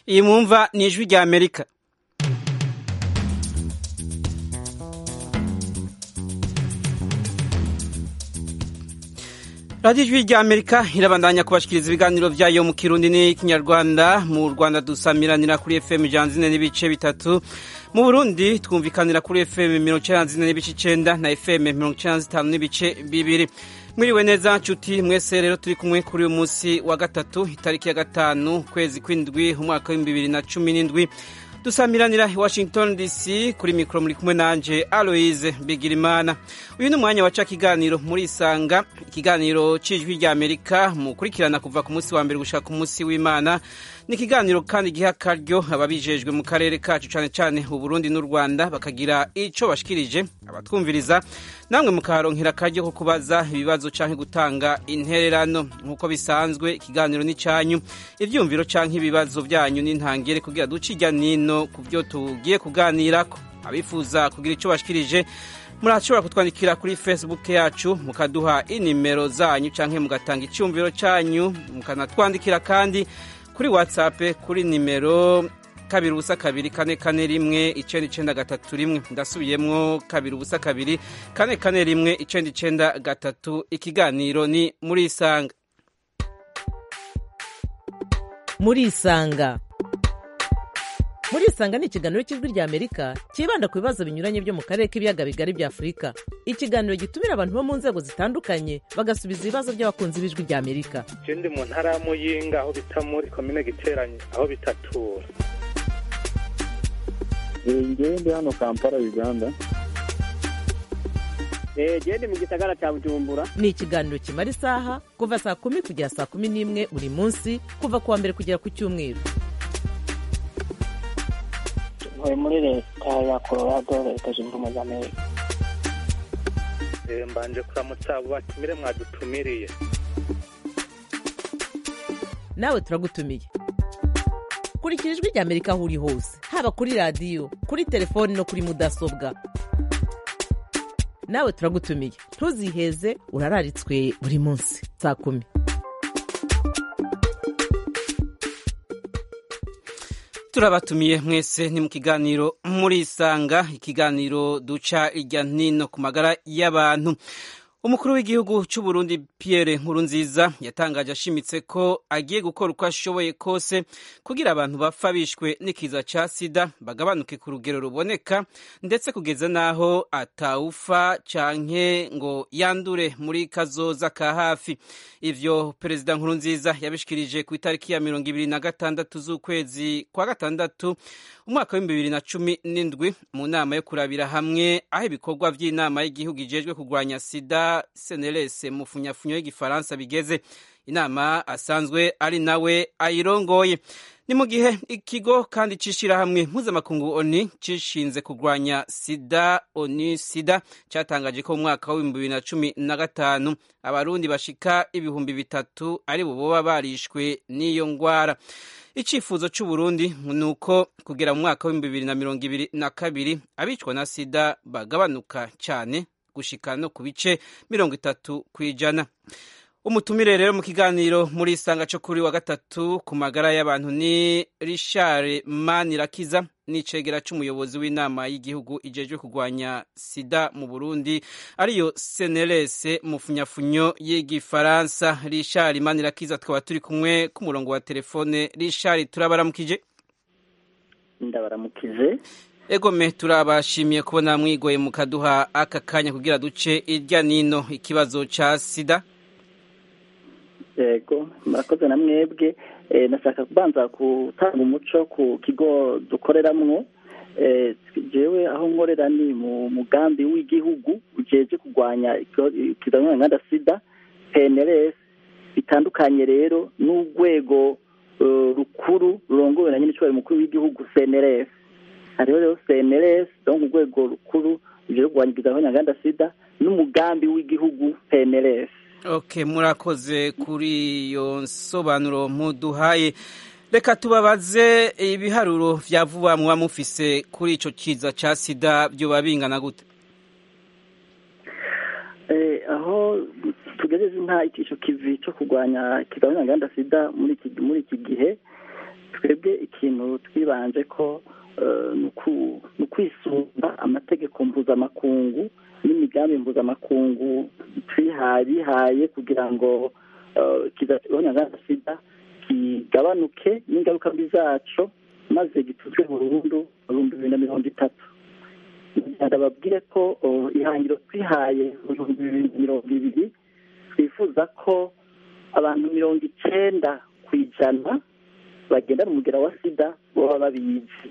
iyi mwumva ni ijwi rya amerika radiyo ijwi rya amerika irabandanya kubashikiriza ibiganiro byayo mu kirundi n'ikinyarwanda mu rwanda dusamiranira kuri fm ijana zine n'ibice bitatu mu burundi twumvikanira kuri fm mirongo icyenda zine n'ibice icenda na fm mirongo icyenda zitanu n'ibice bibiri mwiriwe neza nshuti mwese rero turi kumwe kuri uyu munsi wa gatatu itariki ya gatanu ukwezi kw'indwi umwaka w'ibihumbi bibiri na cumi n'indwi dusamiranira i washington dc kuri mikoro muri kumwe nanje aloise bigirimana uyu ni umwanya waca ikiganiro muri isanga ikiganiro c'ijwi rya amerika mukurikirana kuva ku munsi wa mbere gushika ku munsi w'imana ni ikiganiro kandi giha akaryo ababijejwe mu karere kacu cane cane uburundi n'u rwanda bakagira ico bashikirije abatwumviriza namwe mukaharonkera akaryo ko kubaza ibibazo canke gutanga intererano nk'uko bisanzwe ikiganiro ni canyu ivyumviro canke ibibazo vyanyu n'intangere kugira duce irya nino ku vyo tugiye kuganirako abifuza kugira ico bashikirije murashobora kutwandikira kuri facebook yacu mukaduha inimero zanyu canke mugatanga icyumviro canyu mukanatwandikira kandi kuri whatsapp kuri nimero kabiri ubusa kabiri kane kane rimwe icenda icenda gatatu rimwe ndasubiyemwo kabiri ubusa kabiri kane kane rimwe icenda icenda gatatu ikiganiro ni muri isanga muri isanga muri isanga ni ikiganiro cy'ijwi rya amerika cyibanda ku bibazo binyuranye byo mu karere k'ibiyaga bigari bya afurika ikiganiro gitumira abantu bo mu nzego zitandukanye bagasubiza ibibazo by'abakunzi b'ijwi rya amerika ndi mu ntara ya muyinga aho bita muri komine giteranye aho bitatura ngewe ndi hano kampala uganda gende mu gisagara cya bujumbura ni ikiganiro kimara isaha kuva saa kumi kugera saa kumi n'imwe buri munsi kuva ku wa mbere kugera ku cyumweru ntuye muri leta ya colorado leta zunze ubumwe za amerika mbanje kuramutsa abo batumire mwadutumiriye nawe turagutumiye kurikira ijwi rya amerika aho uri hose haba kuri radiyo kuri telefoni no kuri mudasobwa nawe turagutumiye ntuziheze urararitswe buri munsi saa kumi turabatumiye mwese ni mu kiganiro muri isanga ikiganiro duca irya nino ku magara y'abantu umukuru w'igihugu cy'u Burundi Pierre Nkurunziza yatangaje ashimitse ko agiye gukora uko ashoboye kose kugira abantu bapfa bishwe n'ikiza ca sida bagabanuke ku rugero ruboneka ndetse kugeza n'aho atawufa canke ngo yandure muri kazoza ka hafi ivyo perezida Nkurunziza yabishikirije ku itariki ya mirongo ibiri na gatandatu z'ukwezi kwa gatandatu umwaka w'ibihumbi bibiri na cumi n'indwi mu nama yo kurabira hamwe aho ibikorwa vy'inama y'igihugu ijejwe kurwanya sida CNLS mu funyafunyo y'igifaransa bigeze inama asanzwe ari nawe ayirongoye ni mu gihe ikigo kandi c'ishirahamwe mpuzamakungu oni cishinze kurwanya sida oni sida catangaje ko mu mwaka w'ibihumbi bibiri na cumi na gatanu abarundi bashika ibihumbi bitatu ari bo boba barishwe n'iyo ngwara icifuzo c'uburundi ni uko kugera mu mwaka w'ibihumbi bibiri na mirongo ibiri na kabiri abicwa na sida bagabanuka cane gushika no ku bice mirongo itatu kw'ijana umutumire rero mu kiganiro muri isanga cyo kuri wa gatatu ku magara y'abantu ni Richard Manirakiza n'icegera c'umuyobozi w'inama y'igihugu ijejwe kurwanya sida mu Burundi ariyo CNLS mu funyafunyo y'igifaransa Richard Manirakiza twaba turi kumwe ku murongo wa telefone Richard turabaramukije ndabaramukije egome turabashimiye kubona mwigoye mukaduha aka kanya kugira duce irya nino ikibazo ca sida yego murakoze na mwebwe nashaka kubanza gutanga umuco ku kigo dukoreramwo jewe aho nkorera ni mu mugambi w'igihugu ujeje kurwanya ikizamini nganda sida PNLS bitandukanye rero n'urwego rukuru rurongowe na nyine mukuru w'igihugu CNLS hariho rero CNLS donc urwego rukuru ruje kurwanya ikizamini nganda sida n'umugambi w'igihugu PNLS ok murakoze kuri iyo nsobanuro muduhaye reka tubabaze ibiharuro vya vuba muba mufise kuri ico kiza ca sida vyoba bingana gute aho tugejeje nta ico kivi co kurwanya ikizamini nganda sida muri iki muri iki gihe twebwe ikintu twibanje ko ni ukwisumba amategeko mpuzamakungu n'imigambi mpuzamakungu twihaye bihaye kugira ngo kidahonyanga sida kigabanuke n'ingaruka mbi zaco maze gituzwe burundu mu bihumbi bibiri na mirongo itatu ndababwire ko ihangiro twihaye mu bihumbi bibiri na mirongo ibiri twifuza ko abantu mirongo icenda ku ijana bagendana umugera wa sida baba babizi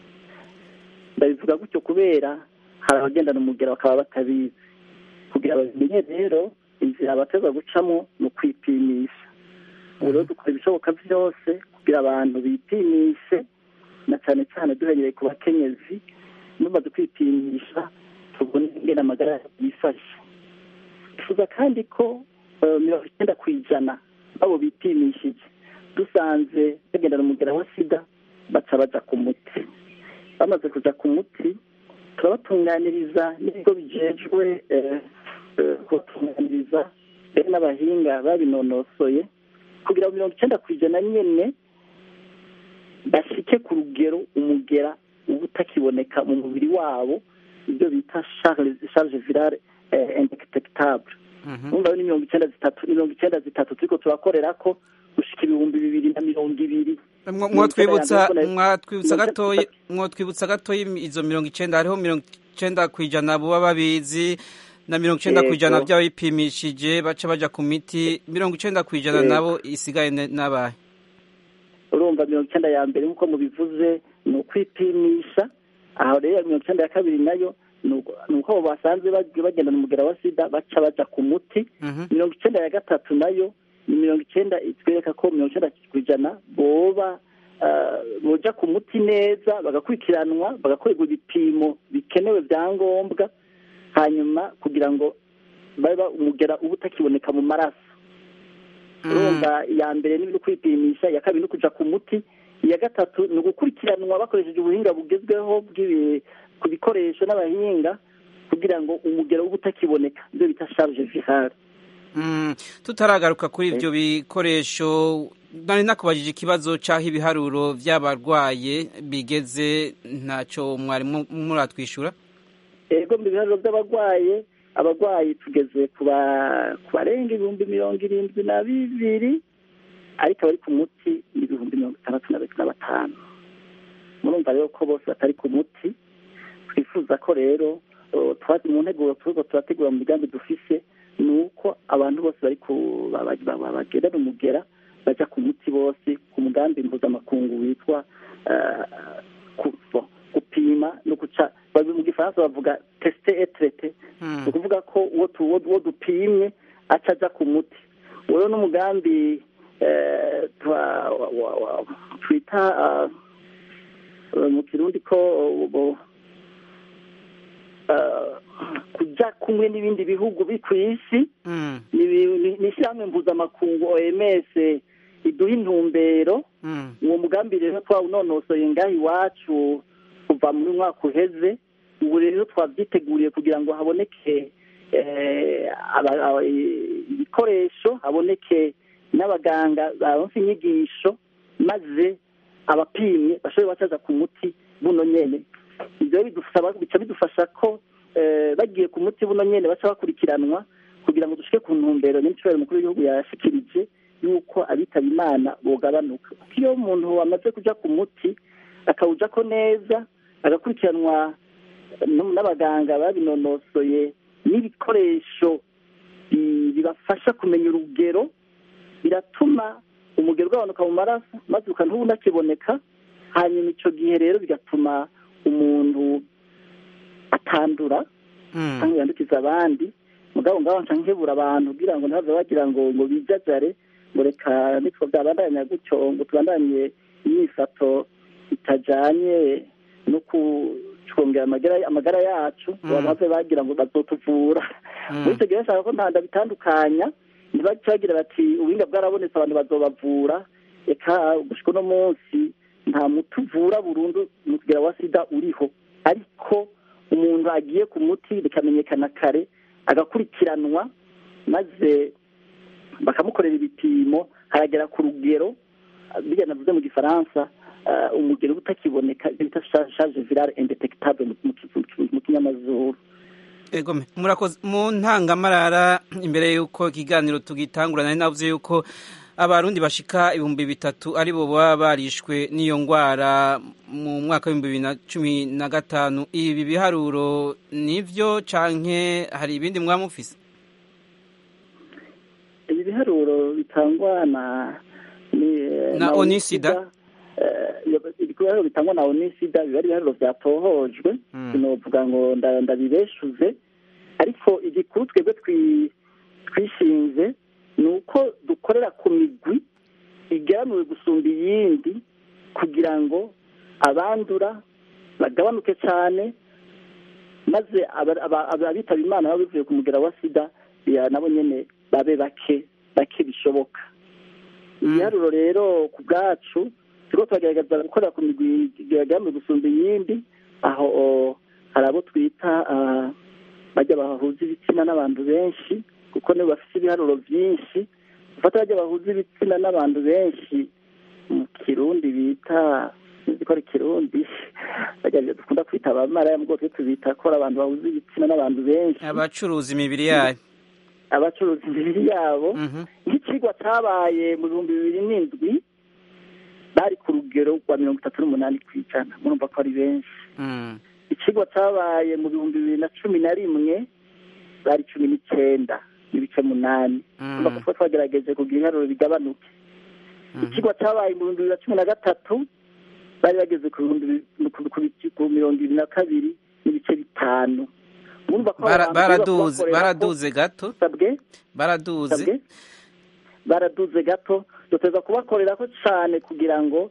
ndabivuga gutyo kubera hari abagendana umugera bakaba batabizi kugira babimenye rero inzira bateza gucamo ni ukwipimisha ubu rero dukora ibishoboka byose kugira abantu bipimishe na cyane cyane duhereye ku bakenyezi numaze kwipimisha tubone ingene amagara yifashe twifuza kandi ko mirongo icyenda ku ijana babo bipimishije dusanze bagendana umugera wa sida baca baja ku muti bamaze kuja ku muti turabatunganiriza n'ibigo bijejwe kubatunganiriza mbere n'abahinga babinonosoye kugira ngo mirongo icyenda ku ijana nyene bashike ku rugero umugera uba utakiboneka mu mubiri wabo ibyo bita charge virale indetectable urumva ni mirongo icyenda zitatu mirongo icyenda zitatu turiko turakorera ko gushika ibihumbi bibiri na mirongo ibiri mwotwibutsa mwatwibutsa gatoyi mwotwibutsa gatoyi izo mirongo icenda hariho mirongo icenda ku ijana buba babizi na mirongo icenda ku ijana by'ababipimishije baca baja ku miti mirongo icenda ku ijana nabo isigaye n'abahe urumva mirongo icyenda ya mbere nk'uko mubivuze ni ukwipimisha aho rero mirongo icyenda ya kabiri nayo ni uko abo basanzwe bagendana umugera wa sida baca baja ku muti mirongo icyenda ya gatatu nayo ni mirongo icyenda itwereka ko mirongo icyenda ku ijana boba boja ku muti neza bagakurikiranwa bagakorerwa ibipimo bikenewe bya ngombwa hanyuma kugira ngo babe umugera uba utakiboneka mu maraso urumva iya mbere ni kwipimisha iya kabiri ni ukuja ku muti iya gatatu ni ugukurikiranwa bakoresheje ubuhinga bugezweho ku bikoresho n'abahinga kugira ngo umugero uba utakiboneka ibyo bita charge virale tutaragaruka kuri ibyo bikoresho nari nakubajije ikibazo cy'aho ibiharuro by'abarwaye bigeze ntacyo mwari muratwishyura ego mu biharuro by'abarwaye abarwayi tugeze ku barenga ibihumbi mirongo irindwi na bibiri ariko abari ku muti ni ibihumbi mirongo itandatu na batanu murumva rero ko bose batari ku muti twifuza ko rero mu nteguro turiko turategura mu migambi dufise ni uko abantu bose bari bagendana umugera baja ku muti bose ku mugambi mpuzamakungu witwa gupima no guca mu gifaransa bavuga tesite etrete ni ukuvuga ko uwo dupimye aca aja ku muti rero n'umugambi twita mu kirundi ko kuja kumwe n'ibindi bihugu bi ku isi ni ishyirahamwe mpuzamakungu oms iduha intumbero uwo mugambi rero twawunonosoye ngaho iwacu kuva muri mwaka uheze ubu rero twabyiteguriye kugira ngo haboneke ibikoresho haboneke n'abaganga baronse inyigisho maze abapimye bashobore bacaza ku muti buno nyene ibyo bica bidufasha ko bagiye ku muti buno nyene baca bakurikiranwa kugira ngo dushike ku ntumbero n'incubahiro mukuru w'igihugu yashikirije yuko abitaba imana bogabanuka kuko iyo umuntu amaze kuja ku muti akawujako neza agakurikiranwa n'abaganga babinonosoye n'ibikoresho bibafasha kumenya urugero biratuma umugero ugabanuka mu maraso maze ukantuba unakiboneka hanyuma icyo gihe rero bigatuma umuntu atandura cyangwa yandukiza abandi mugabo ngaho nca nkebura abantu kugira ngo ntibave bagira ngo ngo bijajare ngo reka nitwo byabandanya gutyo ngo tubandanye imyifato itajanye no kucungera amagara yacu bave bagira ngo bazotuvura muri icyo gihe bashaka ko ntanda bitandukanya ntibace bagira bati ubuhinga bwarabonetse abantu bazobavura reka gushika uno munsi nta muti uvura burundu mu kugera wa sida uriho ariko umuntu agiye ku muti bikamenyekana kare agakurikiranwa maze bakamukorera ibipimo haragera ku rugero bijya navuze mu gifaransa eh, umugero utakiboneka ibyo bita charge virale indetectable mu- mu- mu- mu kinyamazuru Egome murakoze mu ntangamarara imbere y'uko ikiganiro tugitangura nari navuze yuko abarundi bashika ibihumbi bitatu ari bo baba barishwe n'iyo ngwara mu mwaka w'ibihumbi bibiri na cumi na gatanu ibi biharuro nivyo canke hari ibindi mwaba mufise ibi biharuro bitangwa na ni- Na Onisida? eh, ibiharuro bitangwa na onisida biba ari ibiharuro byatohojwe Mm. sinovuga ngo nda- ndabibeshuze ariko igikuru twebwe twi- twishinze ni uko dukorera ku migwi igeramiwe gusumba iyindi kugira ngo abandura bagabanuke cyane maze aba- aba- abitaba imana baba bivuye ku mugera wa sida ya nabo nyene babe bake bake bishoboka ibiharuro rero ku bwacu turiko turagerageza gukorera ku migwi igeramiwe gusumba iyindi aho o, hari abo twita ah, bajya bahuza ibitsina n'abantu benshi kuko nibo bafite ibiharuro byinshi gufata bajya bahuza ibitsina n'abantu benshi mu kirundi bita sinzi ko ari kirundi bajya dukunda kwita abamaraya mu bwoko tubita ko ari abantu bahuza ibitsina n'abantu benshi abacuruza imibiri yayo abacuruza imibiri yabo Mhm. nk'ikigwa cyabaye mu bihumbi bibiri n'indwi bari ku rugero rwa mirongo itatu n'umunani ku ijana murumva ko ari benshi Mm. ikigwa cyabaye mu bihumbi bibiri na cumi na rimwe bari cumi n'icyenda n'ibice munani Mm. urumva ko twagerageje kugira ibiharuro bigabanuke Mhm. ikigwa cyabaye mu bihumbi bibiri na cumi na gatatu bari bageze ku bihumbi bi- ku- ku- ku mirongo ibiri na kabiri n'ibice bitanu murumva ko Bara- abantu baraduze bakorera ko- baraduze gato sabwe baraduze sabwe baraduze gato duteza kubakorera ko cyane kugira ngo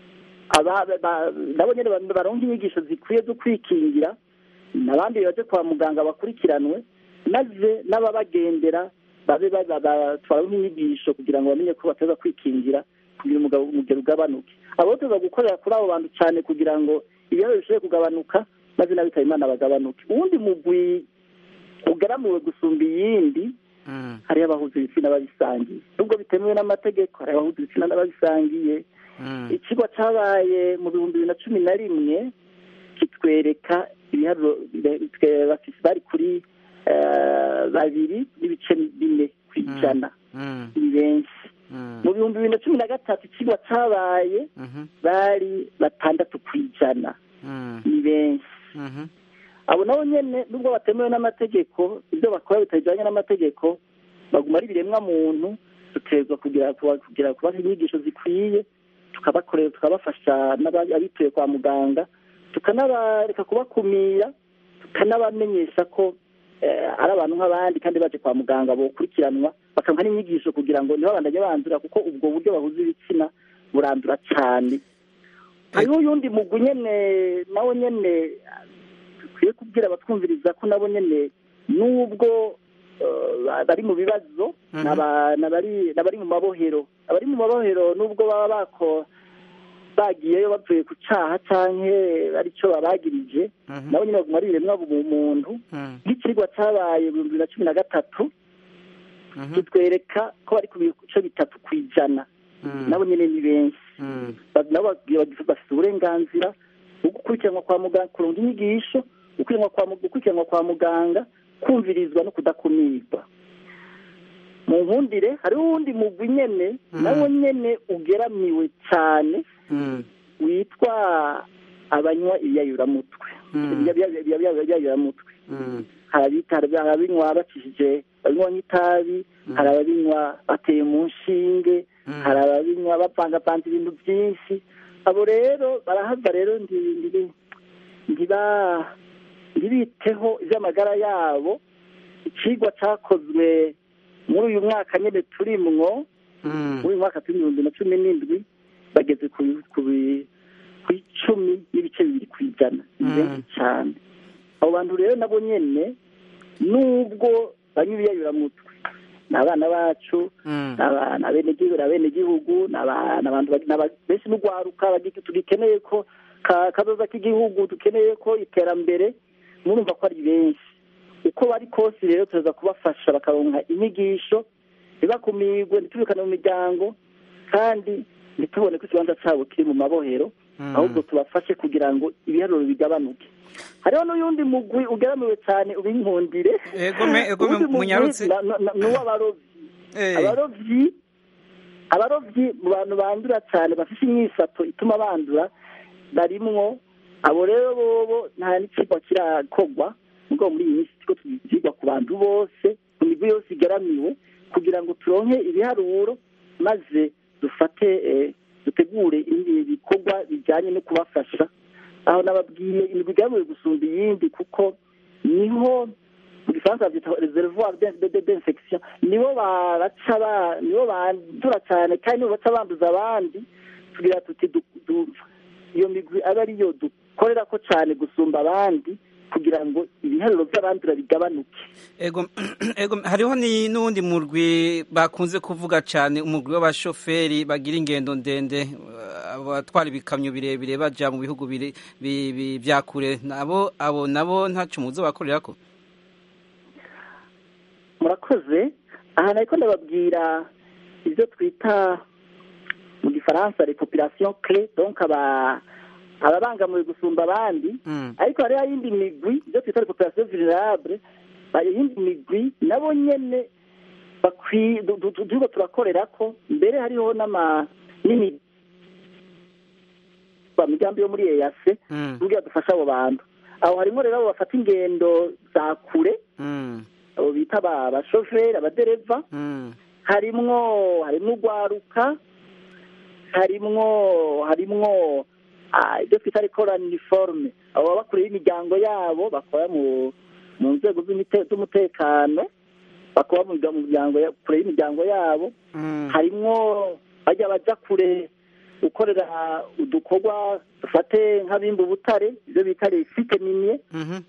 aba ba- nabo nyine ba- baronke inyigisho zikwiye zo kwikingira n'abandi baje kwa muganga bakurikiranwe maze n'ababagendera babe ba- ba- ba- twaronke inyigisho kugira ngo bamenye ko bateza kwikingira kugira umugabo umugero ugabanuke abo tuza gukorera kuri abo bantu cyane kugira ngo ibibazo bishobore kugabanuka maze n'abitaba imana bagabanuke uwundi mugwi ugaramuwe gusumba iyindi Mm. hariho abahuza ibitsina babisangiye nubwo bitemewe n'amategeko hari abahuza ibitsina n'ababisangiye Mm. ikigo cyabaye mu bihumbi bibiri na cumi na rimwe kitwereka ibiharuro bire- twe- bafise- bari kuri eh, babiri n'ibice bine ku ijana Mm. ni benshi Mm. mu bihumbi bibiri na cumi na gatatu ikigo cyabaye Mhm. bari batandatu ku ijana Mm. ni benshi Mhm. abo nabo nyene nubwo batemewe n'amategeko ibyo bakora bitajyanye n'amategeko baguma ari ibiremwa muntu duterwa kugira kugira kubaha inyigisho zikwiye tukabakorera tukabafasha n'aba- abituye kwa muganga tukanabareka kubakumira tukanabamenyesha ko eh, ari abantu nk'abandi kandi baje kwa muganga bokurikiranwa bakamuha n'inyigisho kugira ngo ntibabandanye bandura kuko ubwo buryo bahuza ibitsina burandura cyane hariho uyundi mugwi nyene nawo nyene dukwiye kubwira abatwumviriza ko nabo nyene nubwo eh, bari mu bibazo Mhm. n'aba- n'abari n'abari mu mabohero abari mu mabohero nubwo baba bako bagiyeyo bavuye ku caha canke ari cyo babagirije Mhm. nabo nyene baguma ari ibiremwa mu muntu Mm. nk'ikirwa cabaye mu bihumbi bibiri na cumi na gatatu Mhm. kitwereka ko bari ku bice bitatu ku ijana Mm. nabo nyene ni benshi Mm. Ba- nabo bagi- bagi- bafite uburenganzira bwo gukurikiranwa kwa muganga kuronga inyigisho gukurikiranwa kwa mu- gukurikiranwa kwa muganga kumvirizwa no kudakumirwa mu nkundire hariho uwundi mugwi nyene Mhm. nawo nyene ugeramiwe cyane Mm. witwa abanywa ibiyayuramutwe Mm. ibiyayuramutwe Mm. hari abita hari ababinywa bacishije babinywa nk'itabi hari ababinywa bateye mu nshinge Mm. hari ababinywa bavangavanze ibintu byinshi abo rero barahava rero ndi- ndi- ndiba- ntibiteho iby'amagara yabo ikigwa cyakozwe muri uyu mwaka nyine turimwo Mm. muri uyu mwaka turi ibihumbi na cumi n'indwi bageze ku bi- ku bi- ku icumi n'ibice bibiri ku ijana ni Mm. benshi cyane abo bantu rero nabo nyene nubwo banywa ibiyayuramutwe ni abana bacu Mm. ni abana abenegihugu ni abenegihugu ni aba- ni abantu bagi- ni aba- benshi n'urwaruka bagi- tugikeneye ko ka- kazoza k'igihugu dukeneye ko iterambere murumva ko ari benshi uko bari kose rero tuza kubafasha bakaronka inyigisho ntibakumirwe ntitubikane mu miryango kandi ntitubone ko ikibanza cyabo kiri mu mabohero ahubwo tubafashe kugira ngo ibiharuro bigabanuke hariho n'uyundi mugwi ugaramiwe cyane ubinkundire egome egome Uwundi mugwi munyarutse na- na- na- ni uw'abarovyi Eh, abarovyi abarovyi mu bantu bandura cyane bafite imyifato ituma bandura barimwo abo rero bobo nta n'ikigwa kirakogwa ubwo muri iyi minsi turiko tuvyigwa ku bantu bose mu migwi yose igaramiwe kugira ngo turonke ibiharuro maze dufate eh, dutegure ibindi bikorwa bijyanye no kubafasha aho nababwiye imigwi igaramiwe gusumba iyindi kuko niho mu gifaransa babyita reservoir de- de- de- d'infection nibo baraca ba- nibo bandura cyane kandi nibo baca banduza abandi tugira tuti du- du- iyo migwi aba ariyo dukorera ko cyane gusumba abandi kugira ngo ibiharuro by'abandura bigabanuke ego ego hariho ni n'uwundi murwi bakunze kuvuga cyane umurwi w'abashoferi bagira ingendo ndende eh, abatwara ibikamyo birebire baja mu bihugu bire- bi- bi- vya kure nabo abo nabo ntaco muzo bakorerako murakoze aha nariko ndababwira ibyo twita mu gifaransa repopulation clé donc aba ababangamiwe gusumba abandi Mm. ariko hariho yindi migwi ibyo twita repopulation vulnerable hari iyindi migwi nabo nyene bakwi du- du- du- turiko turakorerako mbere hariho n'ama n'imi migambi yo muri eyase Mm. kugira dufashe abo bantu aho harimo rero abo bafata ingendo za kure Mm. abo bita aba- abashoferi abadereva Mm. harimwo harimwo urwaruka harimwo harimwo ah, ibyo twita rekorani uniforme abo baba bakure y'imiryango yabo bakora mu mu nzego z'imite- z'umutekano bakora mu mirya- mu miryango ya- kure y'imiryango yabo Mm. harimwo bajya baja kure gukorera udukorwa dufate nk'abimba ubutare ibyo bita resite miniye Mhm.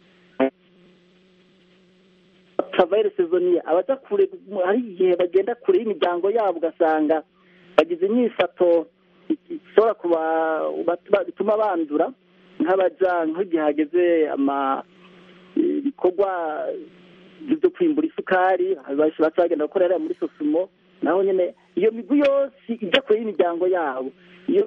travail saisonnier abaja kure hari igihe bagenda kure y'imiryango yabo ugasanga bagize imyifato ishobora kuba bat- bituma bandura nk'abaja nk'igihe hageze ama ibikorwa byo kwimbura isukari baca bagenda gukorera muri sosumo naho nyine iyo migwi yose ijya kure y'imiryango yabo iyo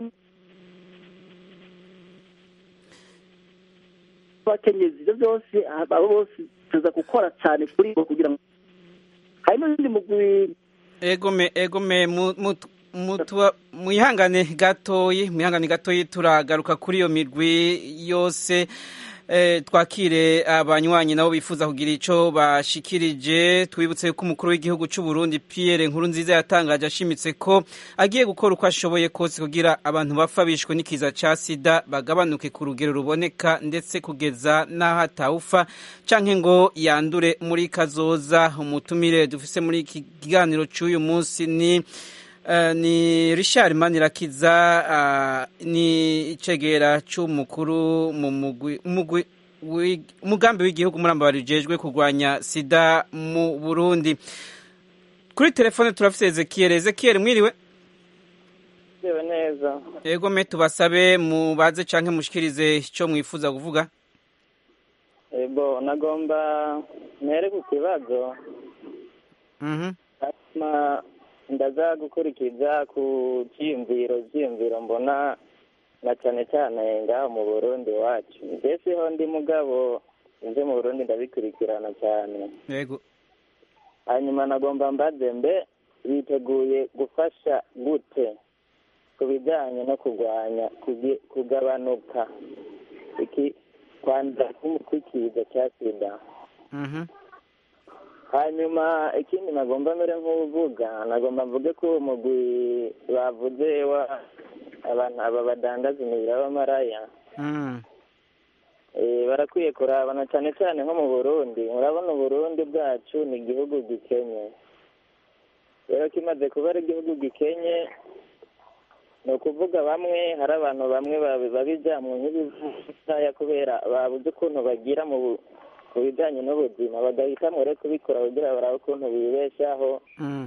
abakenyezi ibyo byose abo bose tuza gukora cyane kuri bo kugira ngo hari n'undi mugwi egome egome mu- mu- mutuba- mwihangane gatoyi mwihangane gatoyi turagaruka kuri iyo mirwi yose eh, twakire abanywanyi nabo bifuza kugira ico bashikirije twibutse ko umukuru w'igihugu c'u Burundi Pierre Nkurunziza yatangaje ashimitse ko agiye gukora uko ashoboye kose kugira abantu bapfa bishwe n'ikiza ca sida bagabanuke ku rugero ruboneka ndetse kugeza n'aho atawufa canke ngo yandure muri kazoza umutumire dufise muri iki kiganiro c'uyu munsi ni Uh, ni Richard Manirakiza uh, ni icegera c'umukuru mu mugwi umugwi wi- umugambi w'igihugu muramba barijejwe kurwanya sida mu Burundi kuri telefone turafise Ezekiel Ezekiel mwiriwe Yewe neza yego me tubasabe mubaze canke mushikirize ico mwifuza kuvuga ebo nagomba mere ku kibazo mhm hanyuma ndaza gukurikiza ku cyiyumviro cyiyumviro mbona na cyane cyane ngaho mu burundi iwacu mbese ho ndi mugabo ibyo mu burundi ndabikurikirana cyane yego hanyuma nagomba mbaze mbe biteguye gufasha gute ku bijyanye no kurwanya kugi- kugabanuka iki kwandura kw'ikiza cya sida mhm hanyuma ikindi nagomba mbere nk'uvuga nagomba mvuge ko uwo mugwi bavuze wa abantu aba badandaza imibiri y'abamaraya mhm eh, barakwiye kurabana cyane cyane nko mu burundi murabona uburundi bwacu ni igihugu gikenye rero kimaze kuba ari igihugu gikenye ni ukuvuga bamwe hari abantu bamwe babi- babijyamwe nk'ibivaya kubera babuze ukuntu bagira mu bu- mu bijyanye n'ubuzima bagahitamo rero kubikora kugira barabe ukuntu bibeshaho mhm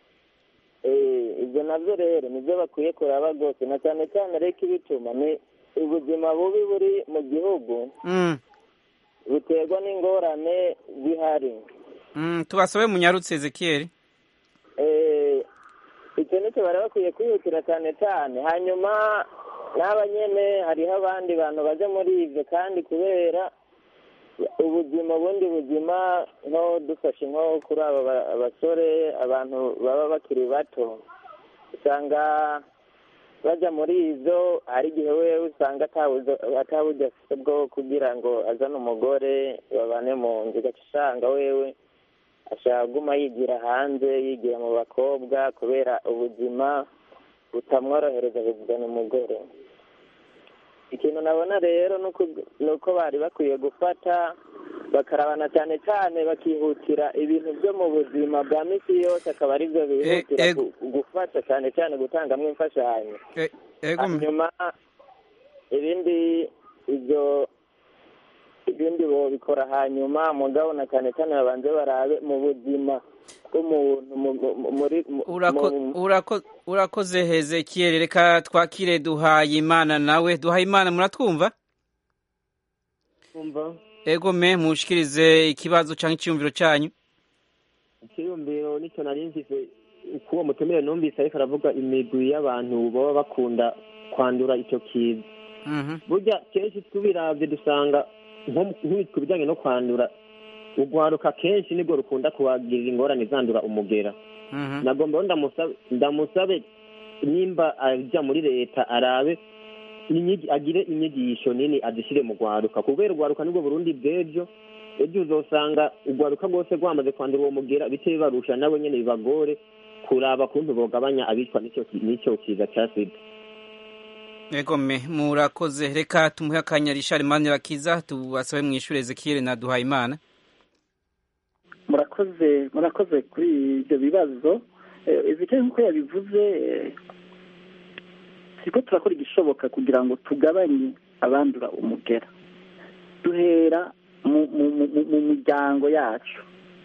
Eh, ibyo nabyo rero nibyo bakwiye kuraba rwose na cyane cyane reka ibituma ni ubuzima bubi buri mu gihugu mhm buterwa n'ingorane zihari mhm tubasabe munyarutse Ezekiel Eh, icyo ni nicyo bari bakwiye kwihutira cyane cyane hanyuma n'aba nyene hariho abandi bantu baje muri ivyo kandi kubera ubuzima ubundi buzima nko dufashe nko kuri aba ba- abasore abantu baba bakiri bato usanga baja muri ivyo hari igihe wewe usanga atabuzo- ataburyo afite bwo kugira ngo azane umugore babane mu nzu ugaca usanga wewe ashaka guma yigira hanze yigira mu bakobwa kubera ubuzima butamworohereza kuzana umugore ikintu nabona rero ni uko- ni uko bari bakwiye gufata bakarabana cyane cyane bakihutira ibintu byo mu buzima bwa misi yose akaba ari byo bihutira Eh, eh. gu- gufasha cyane cyane gutangamo imfashanyo E- ego me- hanyuma ibindi ibyo ibindi bobikora hanyuma mugabo na cyane cyane babanze barabe mu buzima bw'umuntu mu- mu- muri mu- urako mu- urako urakoze Hezekiel reka twakire duhaye imana nawe duhaye imana muratwumva kumva ego me mushikirize ikibazo cyangwa icyumviro cyanyu ikiyumviro nicyo nari mfise kuwo mutumire numvise ariko aravuga imigwi y'abantu baba bakunda kwandura icyo kiza Mhm. burya kenshi tubiravye dusanga nko mu- nk'ibi ku bijyanye no kwandura urwaruka kenshi nibwo rukunda kuhagirira ingorane zandura umugera Mhm. nagomba rero ndamusabe ndamusabe nimba ajya muri leta arabe inyigi- agire inyigisho nini azishyire mu rwaruka kubera urwaruka nibwo burundi bw'ejo ejo uzosanga urwaruka rwose rwamaze kwandura uwo mugera bice bibarusha nabo nyene bibagore kuraba kuntu bogabanya abicwa n'icyo ki- n'icyo kiza cya sida ego me murakoze reka tumuhe akanya Richard Manirakiza tubasabe mwishure Ezekiel na duhaye imana murakoze murakoze kuri ibyo bibazo ezekeri nk'uko yabivuze eh, turiko turakora igishoboka kugira ngo tugabanye abandura umugera duhera mu mu- mu- mu miryango yacu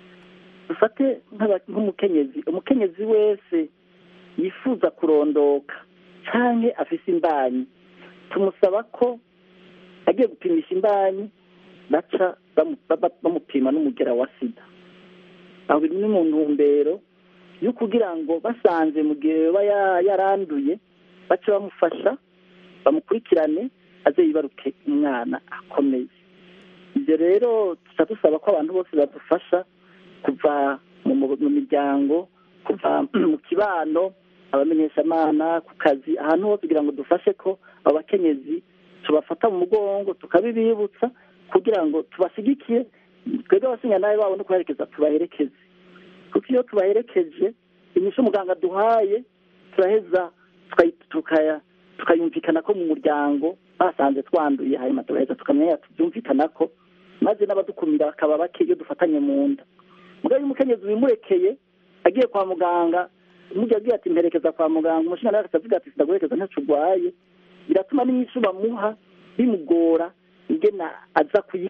dufate nk'aba- nk'umukenyezi umukenyezi wese yifuza kurondoka canke afise imbanyi tumusaba ko agiye gupimisha imbanyi baca bamu- ba- bamupima n'umugera wa sida aho biri ni mu ntumbero yo kugira ngo basanze mu gihe yoba ya- yaranduye bace bamufasha bamukurikirane aze yibaruke umwana akomeye ibyo rero tuca dusaba ko abantu bose badufasha kuva mu mu- mu miryango kuva mu kibano abamenyeshamana ku kazi ahantu hose kugira ngo dufashe ko abo bakenyezi tubafata mu mugongo tukabibibutsa kugira ngo tubashyigikiye twebwe abasinyanaye babo no kubaherekeza tubaherekeze kuko iyo tubaherekeje inyishu muganga duhaye turaheza tukayi- tukaya- tukayumvikana ko mu muryango basanze twanduye hanyuma tugaheza tukamenya tubyumvikana ko maze n'abadukumira bakaba bake iyo dufatanye mu nda mugabo iyo umukenyezi wimurekeye agiye kwa muganga umujyi agiye ati mperekeza kwa muganga umushinga nawe akavuga ati sindaguherekeza ntacyo urwaye biratuma n'inyishu bamuha bimugora ingena aza kuyi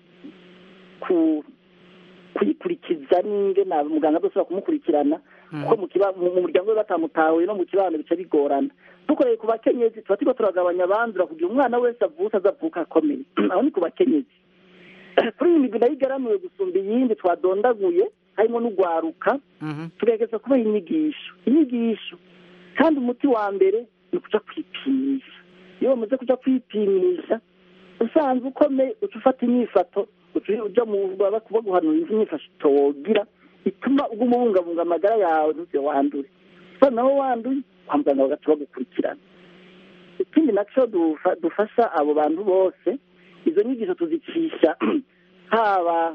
ku kuyikurikiza n'ingena muganga adashobora kumukurikirana kuko mu kiba- mu mu muryango we batamutahuye no mu kibano bica bigorana dukoreye ku bakenyezi tuba turiko turagabanya abandura kugira umwana wese avutse azavuka akomeye aho ni ku bakenyezi kuri iyi migwi nayo igaramiwe gusumba iyindi twadondaguye harimo n'ugwaruka Mhm. tugerageza kubaha inyigisho inyigisho kandi umuti wa mbere ni ukuja kwipimisha iyo bamaze kuja kwipimisha usanzwe ukomeye uca ufata inyifato uca uja mu baba baguhanura inyifato wogira ituma uguma ubungabunga amagara yawe ntuze wandure so naho wanduye kwa muganga bagaca bagukurikirana ikindi naco dufa- dufasha abo bantu bose izo nyigisho tuzicisha haba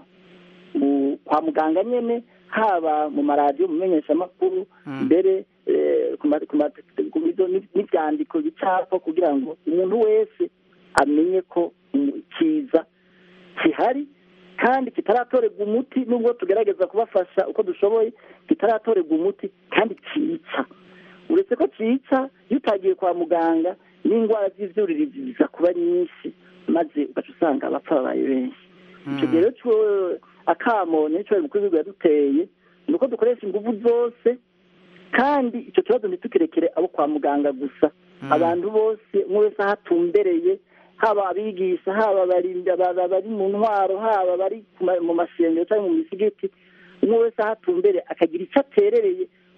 mu kwa muganga nyene haba mu maradiyo mu menyeshamakuru Mm. mbere eh, ku ma- ku ma- ku bizo- n'ivyandiko bicapa kugira ngo umuntu wese amenye ko umu- ikiza gihari kandi kitaratorerwa umuti nubwo tugerageza kubafasha uko dushoboye kitaratorerwa umuti kandi cica uretse ko cica iyo utagiye kwa muganga n'indwara z'ivyuririzi ziza kuba nyinshi maze ugaca usanga abapfa babaye benshi icyo gihe rero cyo akamo nicyo mukuru w'igihugu yaduteye ni uko dukoresha ingufu zose kandi icyo kibazo ntitukirekere abo kwa muganga gusa abantu bose umwe wese aho atumbereye haba abigisha haba abarinda aba- bari mu ntwaro haba bari ku ma- mu mashengero cyangwa mu misigiti umwe wese aho atumbereye akagira icyo aterereye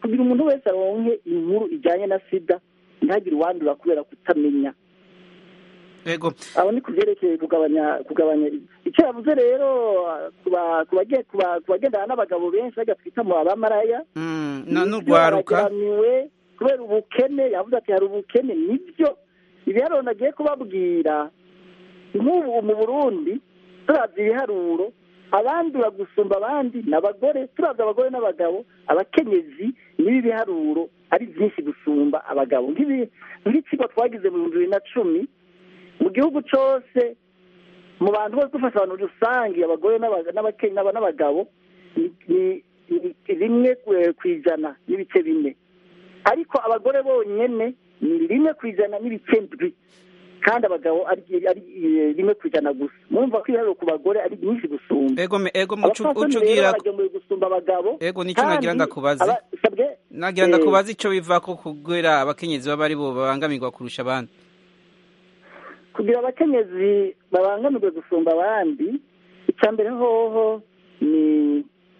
kugira umuntu wese aronke inkuru ijyanye na sida ntihagire uwandura kubera kutamenya yego aho ni ku byerekeye kugabanya kugabanya icyo yavuze rero ku ba- ku bage- ku ba- ku bagendana n'abagabo benshi bajya twita mu abamaraya Mm, na nibyo n'urwaruka barageramiwe kubera ubukene yavuze ati hari ubukene nibyo ibiharuro nagiye kubabwira nk'ubu mu burundi turavye ibiharuro abandi bagusumba abandi ni abagore turavye abagore n'abagabo abakenyezi n'ibi biharuro ari byinshi gusumba abagabo nk'ibi nk'ikigo twagize mu bihumbi bibiri na cumi mu gihugu cyose mu bantu bose dufasha abantu rusange abagore n'abaga- n'abake- n'aba- n'abagabo ni- ni ni rimwe ku- ku ijana n'ibice bine ariko abagore bonyene ni rimwe ku ijana n'ibice ndwi kandi abagabo ari ari eh, rimwe ku ijana gusa mwumva ko ibiharuro ku bagore ari byinshi gusumba ego me ego mucu abapfasoni rero ucugira baragemuye gusumba abagabo Ego, nico nagira kandi ndakubaza. aba- sabwe, nagira eh, ndakubaza ico biva ko kugwera abakenyezi baba ari bo babangamirwa kurusha abandi kugira abakenyezi babangamirwe gusumba abandi icya mbere hoho ni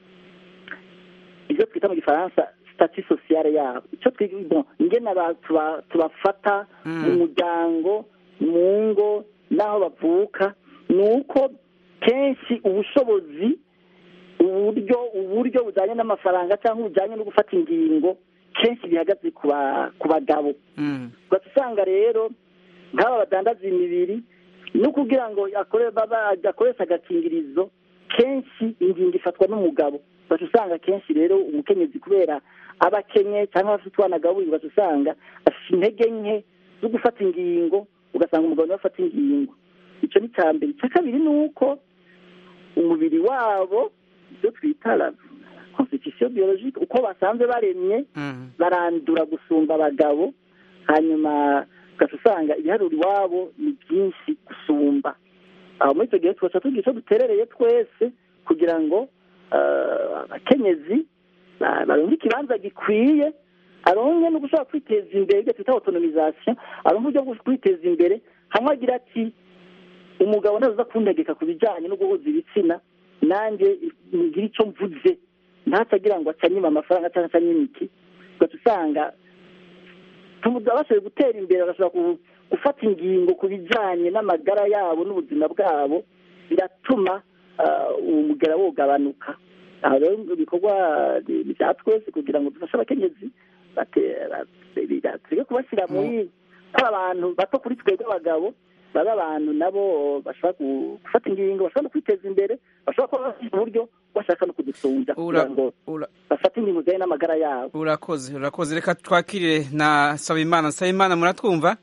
ibyo twita mu gifaransa sitati sosiyale yabo icyo twiga bon, ingene aba- tuba- tubafata Mm. mu muryango mu ngo n'aho bavuka ni uko kenshi ubushobozi uburyo uburyo bujyanye n'amafaranga cyangwa bujyanye no gufata ingingo kenshi bihagaze ku ba- ku bagabo Mm. ugaca usanga rero nk'aba badandaza imibiri no kugira ngo akore baba akoresha agakingirizo kenshi ingingo ifatwa n'umugabo ugaca usanga kenshi rero umukenyezi kubera aba akenye cyangwa afite utwana agaburira ugaca usanga afite intege nke zo gufata ingingo ugasanga umugabo niwe afata ingingo icyo ni icya mbere icya kabiri ni uko umubiri wabo ibyo twita la constitution biologique uko basanzwe baremye Mm. barandura gusumba abagabo hanyuma ugaca usanga ibiharuro iwabo ni byinshi gusumba aho muri icyo gihe tugaca tugira icyo duterereye twese kugira ngo eh, abakenyezi ba- baronke ikibanza gikwiye aronke no gushobora kwiteza imbere ibyo twita autonomisation aronke uburyo bwo kwiteza imbere hamwe agira ati umugabo ntaza kuntegeka ku bijyanye no guhuza ibitsina nanjye ngira icyo mvuze ntatagira ngo acanyime amafaranga cyangwa acanyime iki ugaca usanga bashoboye gutera imbere bagashobora ku- gufata ingingo ku bijyanye n'amagara yabo n'ubuzima bwabo biratuma ah, uwo mugera wogabanuka aha rero ibikorwa ni ni bya twese kugira ngo dufashe abakenyezi bate- bate- tureke kubashyira muri ari abantu bato kuri twebwe abagabo babe abantu nabo bashobora ku- gufata ingingo bashobora no kwiteza imbere bashobora kuba bafite uburyo bashaka no kudusumbya kugira Ura- ngo ura- bafate ingingo zijyanye n'amagara yabo urakoze urakoze reka twakirire na sabimana sabimana muratwumva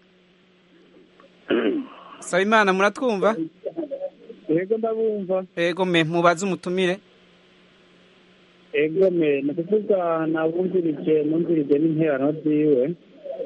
sabimana muratwumva yego ndabumva ego me mubaze umutumire yego me ni ukuvuga nabumvirije numvirije n'interano ziwe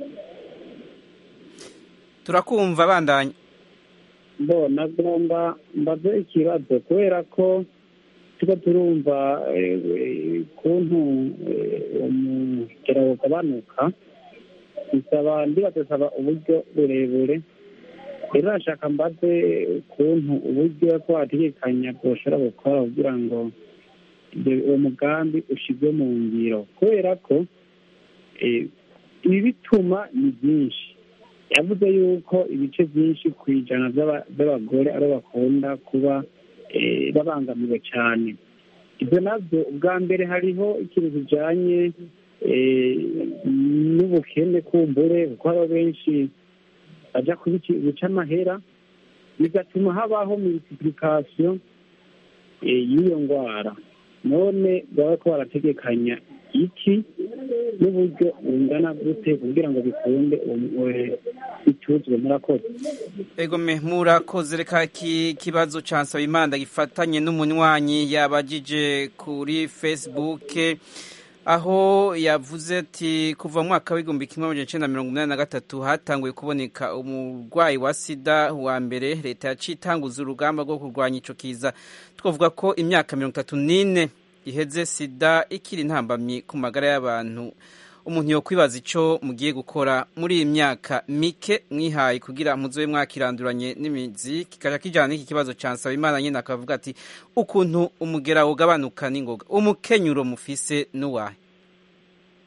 turakumva bandanye mbona agomba mbaze ikibazo kubera ko tuba turumva eh, ukuntu eh, umugera ugabanuka bisaba ndibadusaba uburyo burebure rero nashaka mbaze ukuntu uburyo ko wategekanya bwoshobora gukora kugira ngo ibyo- uwo mugambi ushyirwe mu ngiro kubera ko eh, ibi bituma ni byinshi yavuze yuko ibice byinshi ku ijana by'aba- by'abagore aribo bakunda kuba eh, babangamiwe cyane ibyo nabyo ubwa mbere hariho ikintu kijyanye eh, n'ubukene kumbure kuko hariho benshi bajya kubici- guca amahera bigatuma habaho multiplication eh, y'iyo ndwara none baba ko barategekanya iki n'uburyo bungana gute kugira ngo bikunde uwo- eh, bituzwe murakoze ego me murakoze reka iki kibazo ca nsabimana gifatanye n'umunywanyi yabajije kuri facebook aho yavuze ati kuva mu mwaka w'igihumbi kimwe amajana icenda mirongo umunani na gatatu hatanguye kuboneka umurwayi wa sida wa mbere leta yaciye itanguza urugamba rwo kurwanya ico kiza twavuga ko imyaka mirongo itatu n'ine iheze sida ikiri intambamyi ku magara y'abantu umuntu yo kwibaza ico mugiye gukora muri iyi myaka mike mwihaye kugira muzobe mwakiranduranye n'imizi kikaja kijana n'iki kibazo ca Nsabimana nyene akavuga ati ukuntu umugera wogabanuka n'ingoga umukenyuro mufise n'uwahe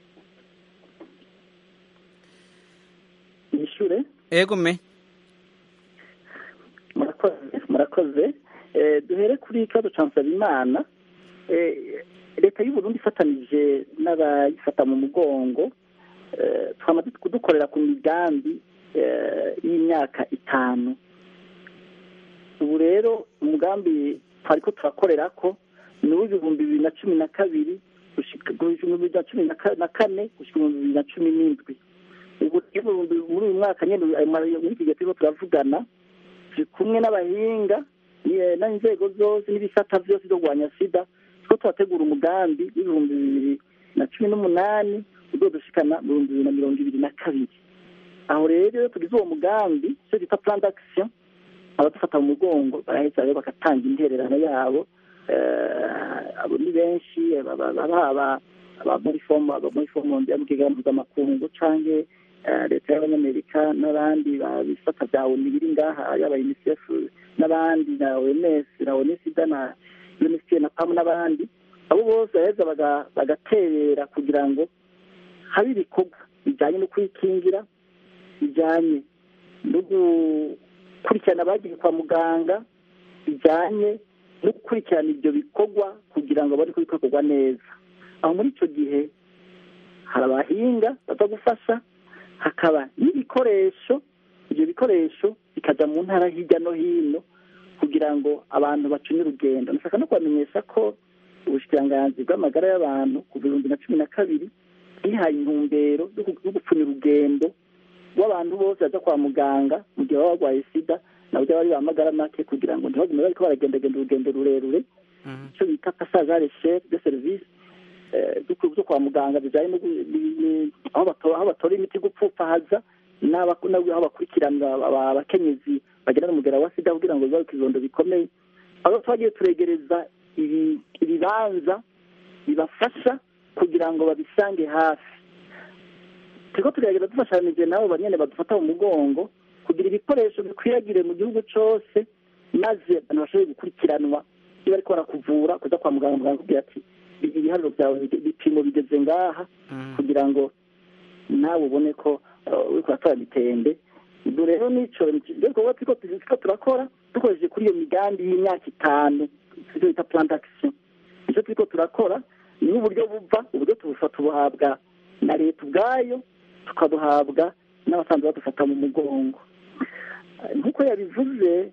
nishure ego me murakoze murakoze Eh, duhere kuri ikibazo ca nsabimana Eh, leta y'u burundi ifatanije n'abayifata mu mugongo eh, twamaze kudukorera ku migambi eh, y'imyaka itanu ubu rero umugambi twariko turakorerako ni uw'ibihumbi bibiri na cumi na kabiri gushika ibihumbi bibiri na cumi na ka- na kane gushika ibihumbi bibiri na cumi n'indwi ubu rero ibihumbi- muri uyu mwaka nyene ayo ma- muri iki gihe turiko turavugana turi kumwe n'abahinga ni- n'inzego zose n'ibisata vyose vyo kurwanya sida two turategura umugambi w'ibihumbi bibiri na cumi n'umunani uzodushikana mu bihumbi bibiri na mirongo ibiri na kabiri aho rero iyo tugize uwo mugambi icyo bita plan d'action abadufata mu mugongo baraheza rero bagatanga intererano yabo Eh, abo ni benshi aba- aba aba- aba muri fomu aba muri fomu y'amugega mpuzamakungu canke eh, leta y'abanyamerika n'abandi babifata bya oni biri ngaha yaba unicef n'abandi na oms na onisida na unicef na pamu n'abandi abo bose baheza baga- bagaterera kugira ngo habe ibikorwa bijyanye no kwikingira bijyanye no gukurikirana abagiye kwa muganga bijyanye no gukurikirana ibyo bikorwa kugira ngo bari kubikorwa neza aho muri icyo gihe hari abahinga baza gufasha hakaba n'ibikoresho ibyo bikoresho bikajya mu ntara hirya no hino kugira ngo abantu bacunye urugendo ndashaka no kubamenyesha ko ubushikiranganzi bw'amagara y'abantu ku bihumbi na cumi na kabiri bwihaye intumbero yo gu- yo gupfunya urugendo rw'abantu bose baza kwa muganga mu gihe baba barwaye sida nabo bari bamagara make kugira ngo ntibagume bariko baragendagenda urugendo rurerure icyo bita passage à l'échelle de service eh, byo ku- byo kwa muganga bijyanye no gu- ni- ni- aho bato- aho batora imiti gupfupfahaza n'aba- n'aho bakurikiranira aba- abakenyezi bagenda n'umugera wa sida kugira ngo bibaruke ibibondo bikomeye aho twagiye turegereza ibi- ibibanza bibafasha kugira ngo babisange hafi turiko turagerageza dufashanije nabo banyene badufata mu mugongo kugira ibikoresho bikwiragire mu gihugu cose maze abantu bashobore gukurikiranwa iyo bariko barakuvura kuza kwa muganga muganga akubwira ati ibiharuro byawe bige- ibipimo bigeze ngaha kugira ngo nawe ubone ko uh, uriko uratora mitende ibyo rero nico ibyo bikorwa turiko turiko turakora dukoresheje kuri iyo migambi y'imyaka itanu ivyo bita plan d'action ivyo turiko turakora ni uburyo buva uburyo tubufata tubuhabwa na leta ubwayo tukabuhabwa n'abasanzwe badufata mu mugongo Eh, nk'uko yabivuze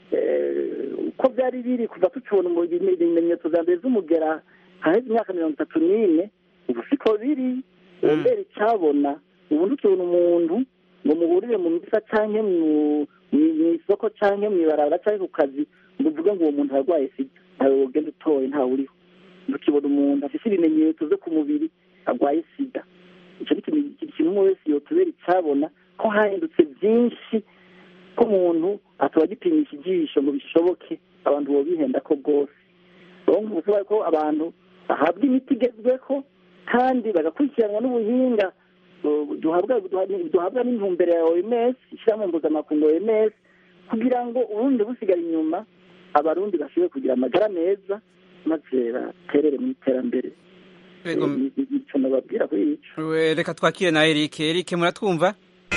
eh, uko byari biri kuva tucibona mu bime- ibimenyetso vya mbere vy'umugera haheze imyaka mirongo itatu n'ine ubu siko biri ubu mbere icabona ubu ntukibona umuntu ngo muhurire mu misa canke mu- mu- mw'isoko canke mw'ibarabara canke ku kazi ngo uvuge ngo uwo muntu arwaye sida ntawe wogenda utoye ntawe uriho ntukibona umuntu afise ibimenyetso vyo ku mubiri arwaye sida ico ni ikintu ikintu kimwe umwe wese yotubera icabona ko hahindutse vyinshi ko umuntu atoba agipimisha ijisho ngo bishoboke abantu bobihenda ko bwose rero nk'ubusobanuro ko abantu bahabwa imiti igezweho kandi bagakurikiranwa n'ubuhinga uh, duhabwa duha- duhabwa n'intumbero ya oms ishyirahamwe mpuzamakungu oms kugira ngo uburundi busigara inyuma abarundi bashobore kugira amagara meza maze baterere mu iterambere Ego, Eh, ni- ni- nico nababwira kuri ico we- reka twakire na Eric Eric muratwumva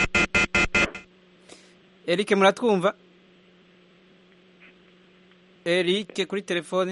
Eric muratwumva Eric kuri telefone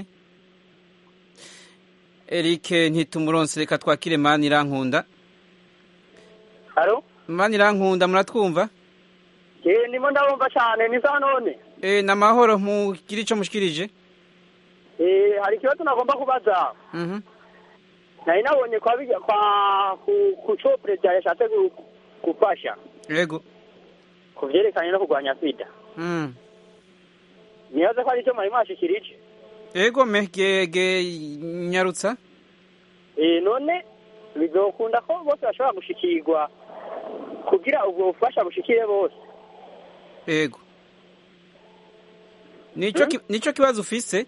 Eric ntitumuronse reka twakire mani irankunda Halo? mani irankunda muratwumva Eh ndimo ndabumva cyane ni za none. eh namahoro mugire ico mushikirije Eh hari ikibazo nagomba kubaza. mhm Nari nabonye kwa bijya kwa ku, ku cyo president yashatse gu- gufasha yego ku vyerekanye no kurwanya sida. mm Nibaza ko ari cyo mwari mwashikirije. yego megege nyarutsa Eh none bizokunda ko bose bashobora gushikirwa kugira ubwo bufasha bushikire bose. yego nico ki- nico kibazo ufise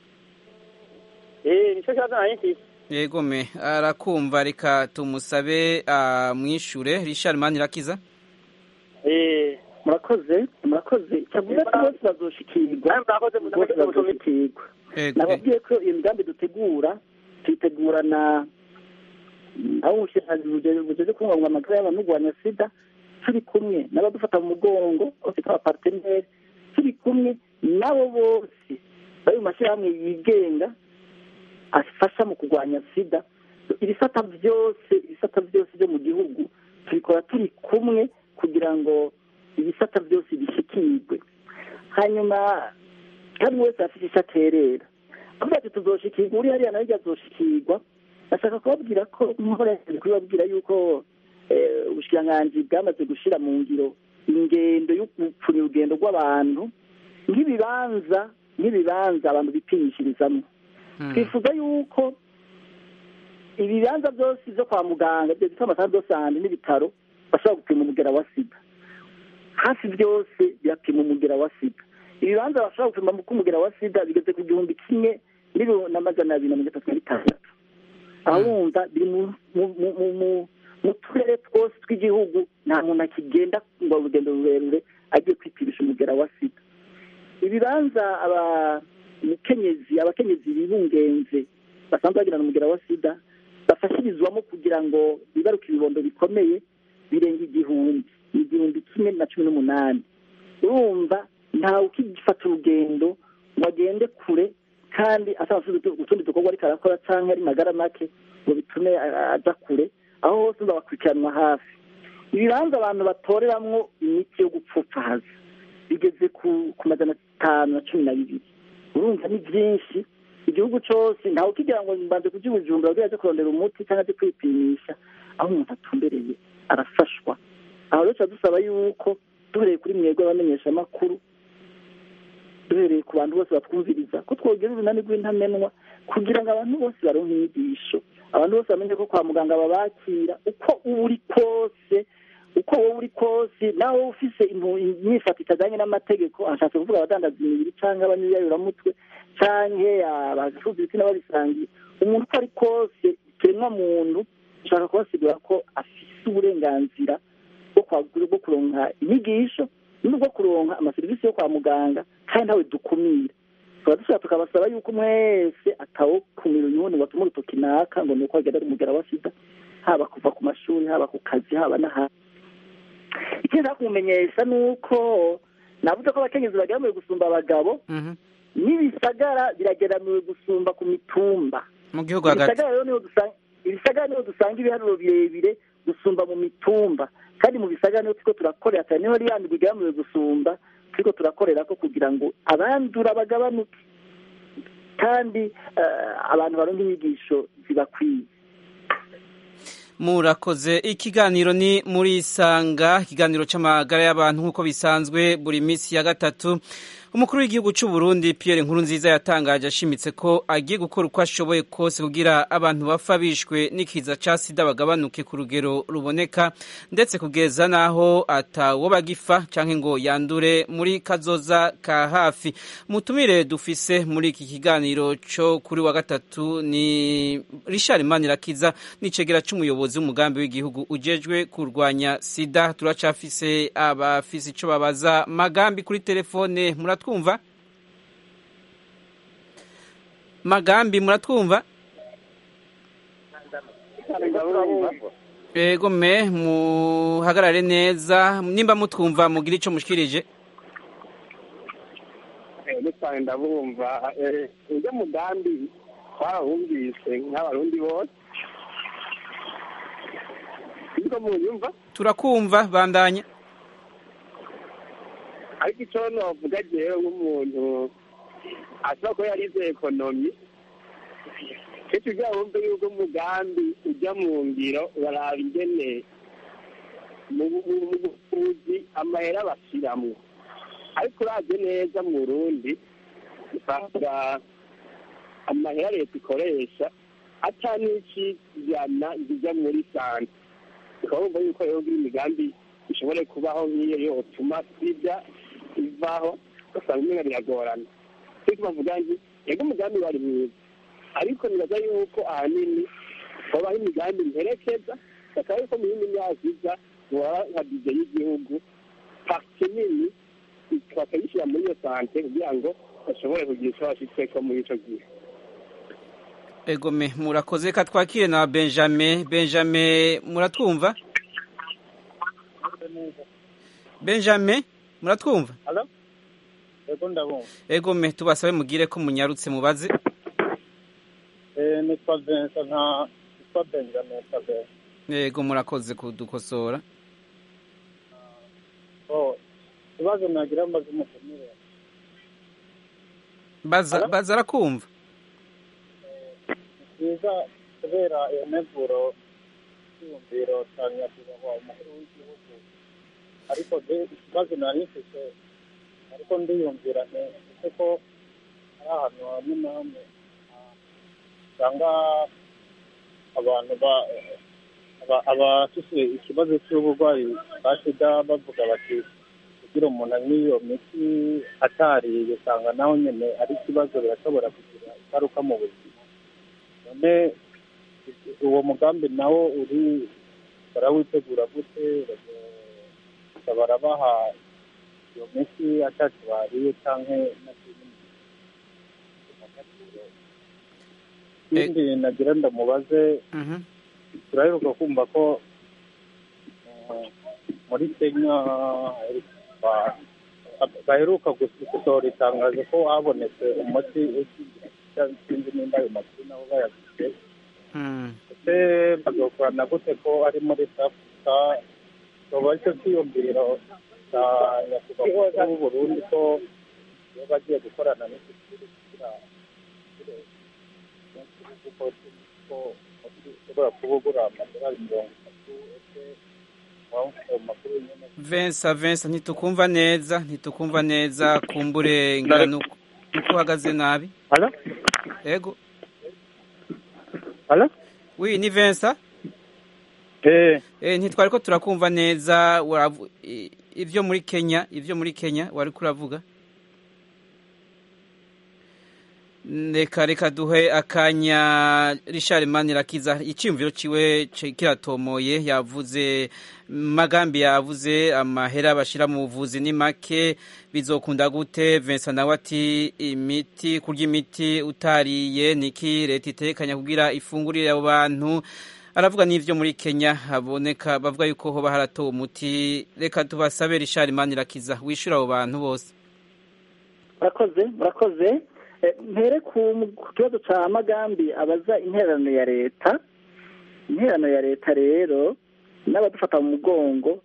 Eh nico kibazo nari mfise. yego me arakumva reka tumusabe amwishure Richard Manirakiza Eh murakoze murakoze cyavuze ko bose bazoshikirwa Nawe murakoze bose murakoze mutumire. bazoshikirwa yego nababwiye ko iyo migambi dutegura tuyitegura na aho ubushikiranganji bujeje kubungabunga amagara y'abantu kurwanya sida turi kumwe n'abadufata mu mugongo bose nk'abaparteneri turi kumwe nabo bose bari mu mashyirahamwe yigenga afasha mu kurwanya sida ibisata byose ibisata byose byo mu gihugu tubikora turi kumwe kugira ngo ibisata byose bishyikirwe hanyuma kandi wese afite icyo aterera avuga ati tuzoshikirwa uri hariya nawe azoshikirwa ndashaka kubabwira ko nk'uko yagiye kubibabwira yuko ubushikiranganji bwamaze gushyira mu ngiro ingendo yo gupfunya urugendo rw'abantu nk'ibibanza nk'ibibanza abantu bipimishirizamo twifuza yuko ibibanza byose byo kwa muganga ibyo bita amasaha byose ahandi n'ibitaro bashobora gupima umugera wa sida hafi byose birapima umugera wa sida ibibanza bashobora gupima ko umugera wa sida bigeze ku gihumbi kimwe n'amajana abiri na mirongo itatu na bitandatu aho wumva biri mu turere twose tw'igihugu nta muntu akigenda ngo urugendo rurerure agiye kwipimisha umugera wa sida ibibanza abakenyezi abakenyezi bibungenze basanzwe bagirana umugera wa sida bafashirizwamo kugira ngo bibaruke ibibondo bikomeye birenga igihumbi ni igihumbi kimwe na cumi n'umunani urumva ntawe ukigifata urugendo ngo agende kure kandi asaba utundi dukorwa ariko arakora cyangwa ari magara make ngo bitume aja kure aho hose bakurikiranwa hafi ibibanza abantu batoreramwo imiti yo gupfupfahaza bigeze ku majana atanu na cumi na bibiri urumva ni byinshi igihugu cyose ntawe ukigira ngo mbanze kujya ubujumbura kugira aje kurondera umuti cyangwa aje kwipimisha aho umuntu atumbereye arafashwa aho rero tuba dusaba yuko duhereye kuri mwebwe abamenyeshamakuru duhereye ku bantu bose batwumviriza ko twogera urunani rw'intamenwa kugira ngo abantu bose baronke inyigisho abantu bose bamenye ko kwa muganga babakira uko uba uri kose uko wowe uri kose nawe ufise imyifato itajyanye n'amategeko ashatse kuvuga abadandaza imibiri cyangwa abanyuyayuramutwe cyangwa abacuruza ibitsina babisangiye umuntu uko ari kose ikiremwa muntu ushaka kubasigura ko afise uburenganzira bwo kuronka inyigisho n'ubwo kuronka amaserivisi yo kwa muganga kandi ntawe dukumira tukaba dushobora tukabasaba yuko mwese atawukumira uyundi ngo atume urutoki naka ngo ni uko agenda ari umugera wa sida haba kuva ku mashuri haba ku kazi haba n'ahandi ikindi nshaka kumumenyesha ni uko navuze ko abakenyezi bageramiwe gusumba abagabo n'ibisagara birageramiwe gusumba ku mitumba mu gihugu hagati ibisagara niho dusanga ibiharuro birebire gusumba mu mitumba kandi mu bisagara niho turiko turakorera cyane niho riyandi bigeramiwe gusumba turiko turakorera ko kugira ngo abandura bagabanuke kandi abantu baronka inyigisho zibakwiye murakoze ikiganiro ni muri isanga ikiganiro cy'amagara y'abantu nk'uko bisanzwe buri minsi ya gatatu umukuru w'igihugu cy'u Burundi Pierre Nkurunziza yatangaje ashimitse ko agiye gukora uko ashoboye kose kugira abantu bapfa bishwe n'ikiza ca sida bagabanuke ku rugero ruboneka ndetse kugeza naho atawo bagifa canke ngo yandure muri kazoza ka hafi mutumire dufise muri iki kiganiro cyo kuri wa gatatu ni Richard Manirakiza nicegera c'umuyobozi w'umugambi w'igihugu ujejwe kurwanya sida turacafise abafise ico babaza magambi kuri telefone muratwumva magambi muratwumva ego me muhagarare neza nimba mutwumva mugire ico mushikirije cyane ndabumva ujya mugambi twarahumvise nk'abarundi bose niko munyumva turakumva bandanya ariko icyo navuga jewe nk'umuntu ashobora kuba yarize ekonomi kenshi ujya wumve yuko umugambi ujya mu ngiro baraba ingene mu buvuzi amahera bashiramwo ariko uravye neza mu burundi usanga amahera leta ikoresha ata n'ikijana zijya muri sante ukaba wumva yuko rero imigambi ishobore kubaho nk'iyo yotuma sida ivaho usanga umenya biragorana ariko bavuga nti yego umugambi wari mwiza ariko nibaza yuko ahanini hobaho imigambi mperekeza bakaba yuko mu yindi myaka iza baba nka bije y'igihugu pake nini bakayishyira muri iyo sante kugira ngo bashobore kugira icyo bashitseko muri ico gihe egome murakoze ka twakire na benjamin benjamin muratwumva benjamin muratwumva Halo? Yego ndabumva. ego me tubasabe mugire ko munyarutse mubaze Eh, nitwa Vincent nta nitwa Benjamin Kabera. ego murakoze kudukosora Oh, ikibazo nagira mbaze umutumire. baza baza arakumva Byiza kubera iyo neguro y'iyumviro cya nyakubahwa umukuru w'igihugu. Ariko de ikibazo nari mfite ariko ndiyumvira nti ese ko hari ahantu hamwe na hamwe ah, usanga abantu ba aba- abafise ikibazo cy'uburwayi bwa sida bavuga bati kugira umuntu anywe iyo miti atariye usanga naho nyine ari ikibazo birashobora kugira ingaruka mu buzima none uwo mugambi nawo uri barawitegura gute Baza- barabaha iyo miti atacu bariye canke na ikindi nagira ndamubaze Mhm. turaheruka kumva ko uh, muri kenya ba- baheruka gus- gusohora itangazo ko habonetse umuti ukingira sinzi nimba ayo makuru nabo bayaguze Mm. ese bazokorana gute ko ari muri South Africa toba icyo cyiyumviro cya nyakubahwa w'u Burundi ko iyo bagiye gukorana n'iki gihugu kugira kuko ko ushobora kuba ugura amadolari mirongo itatu ese waba ayo makuru nyine vensa vensa ntitukumva neza ntitukumva neza kumbure ngira nuko nuko uhagaze nabi Halo? ego Halo? wi ni vensa Eh, eh ntitwari ko turakumva neza waravu- i- ivyo muri kenya ivyo muri kenya wari kuravuga reka reka duhe akanya Richard Manirakiza icyumviro ciwe ci- kiratomoye yavuze magambi yavuze amahera bashira mu buvuzi ni make bizokunda gute Vincent nawe ati imiti kurya imiti utariye niki leta itekanya kugira ifungurire abo bantu aravuga n'ivyo muri Kenya haboneka bavuga yuko hoba haratowe umuti reka tubasabe Richard Manirakiza wishura abo bantu bose murakoze murakoze Eh, mpere ku ku kibazo cya magambi abaza intererano ya leta intererano ya leta rero n'abadufata mu mugongo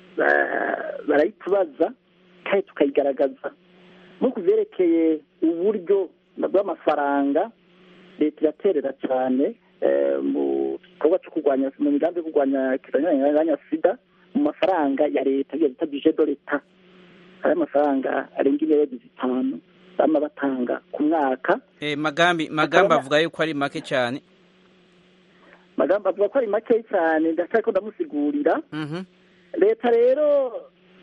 ba- barayitubaza kandi tukayigaragaza nko ku byerekeye uburyo bw'amafaranga leta iraterera cyane eh, mu gikorwa cyo kurwanya mu migambi yo kurwanya kirwanya sida mu mafaranga ya leta iyo bita bije do leta hari amafaranga arenga miliyoni zitanu bama batanga ku mwaka eh magambi magambi avuga yuko ari make cyane magambo avuga ko ari make cyane ndacyari ko ndamusigurira mhm leta rero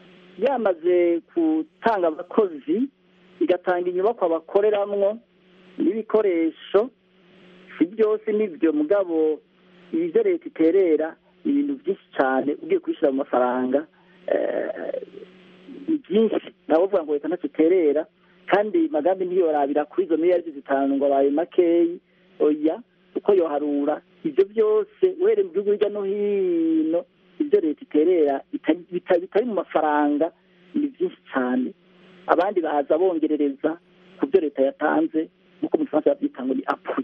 yamaze gutanga abakozi igatanga inyubako bakoreramwo n'ibikoresho si byose nibyo mugabo ibyo leta iterera ni ibintu byinshi cyane ugiye kubishyira mu mafaranga eh, ni byinshi nawe uvuga ngo leta ntacyo iterera kandi magambi ntiyorabira kuri izo miliyari zitanu ngo abaye makeyi oya uko yoharura ibyo byose uhereye mu gihugu hirya no hino ibyo leta iterera bitari- bitari bitari mu mafaranga ni byinshi cyane abandi baza bongerereza ku byo leta yatanze nk'uko mu gifaransa babyita ngo ni apui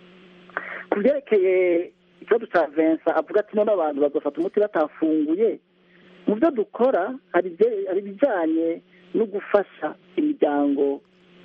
ku byerekeye ikibazo cya Vincent avuga ati none abantu bagafata umuti batafunguye mu byo dukora hari ibye- hari ibijyanye no gufasha imiryango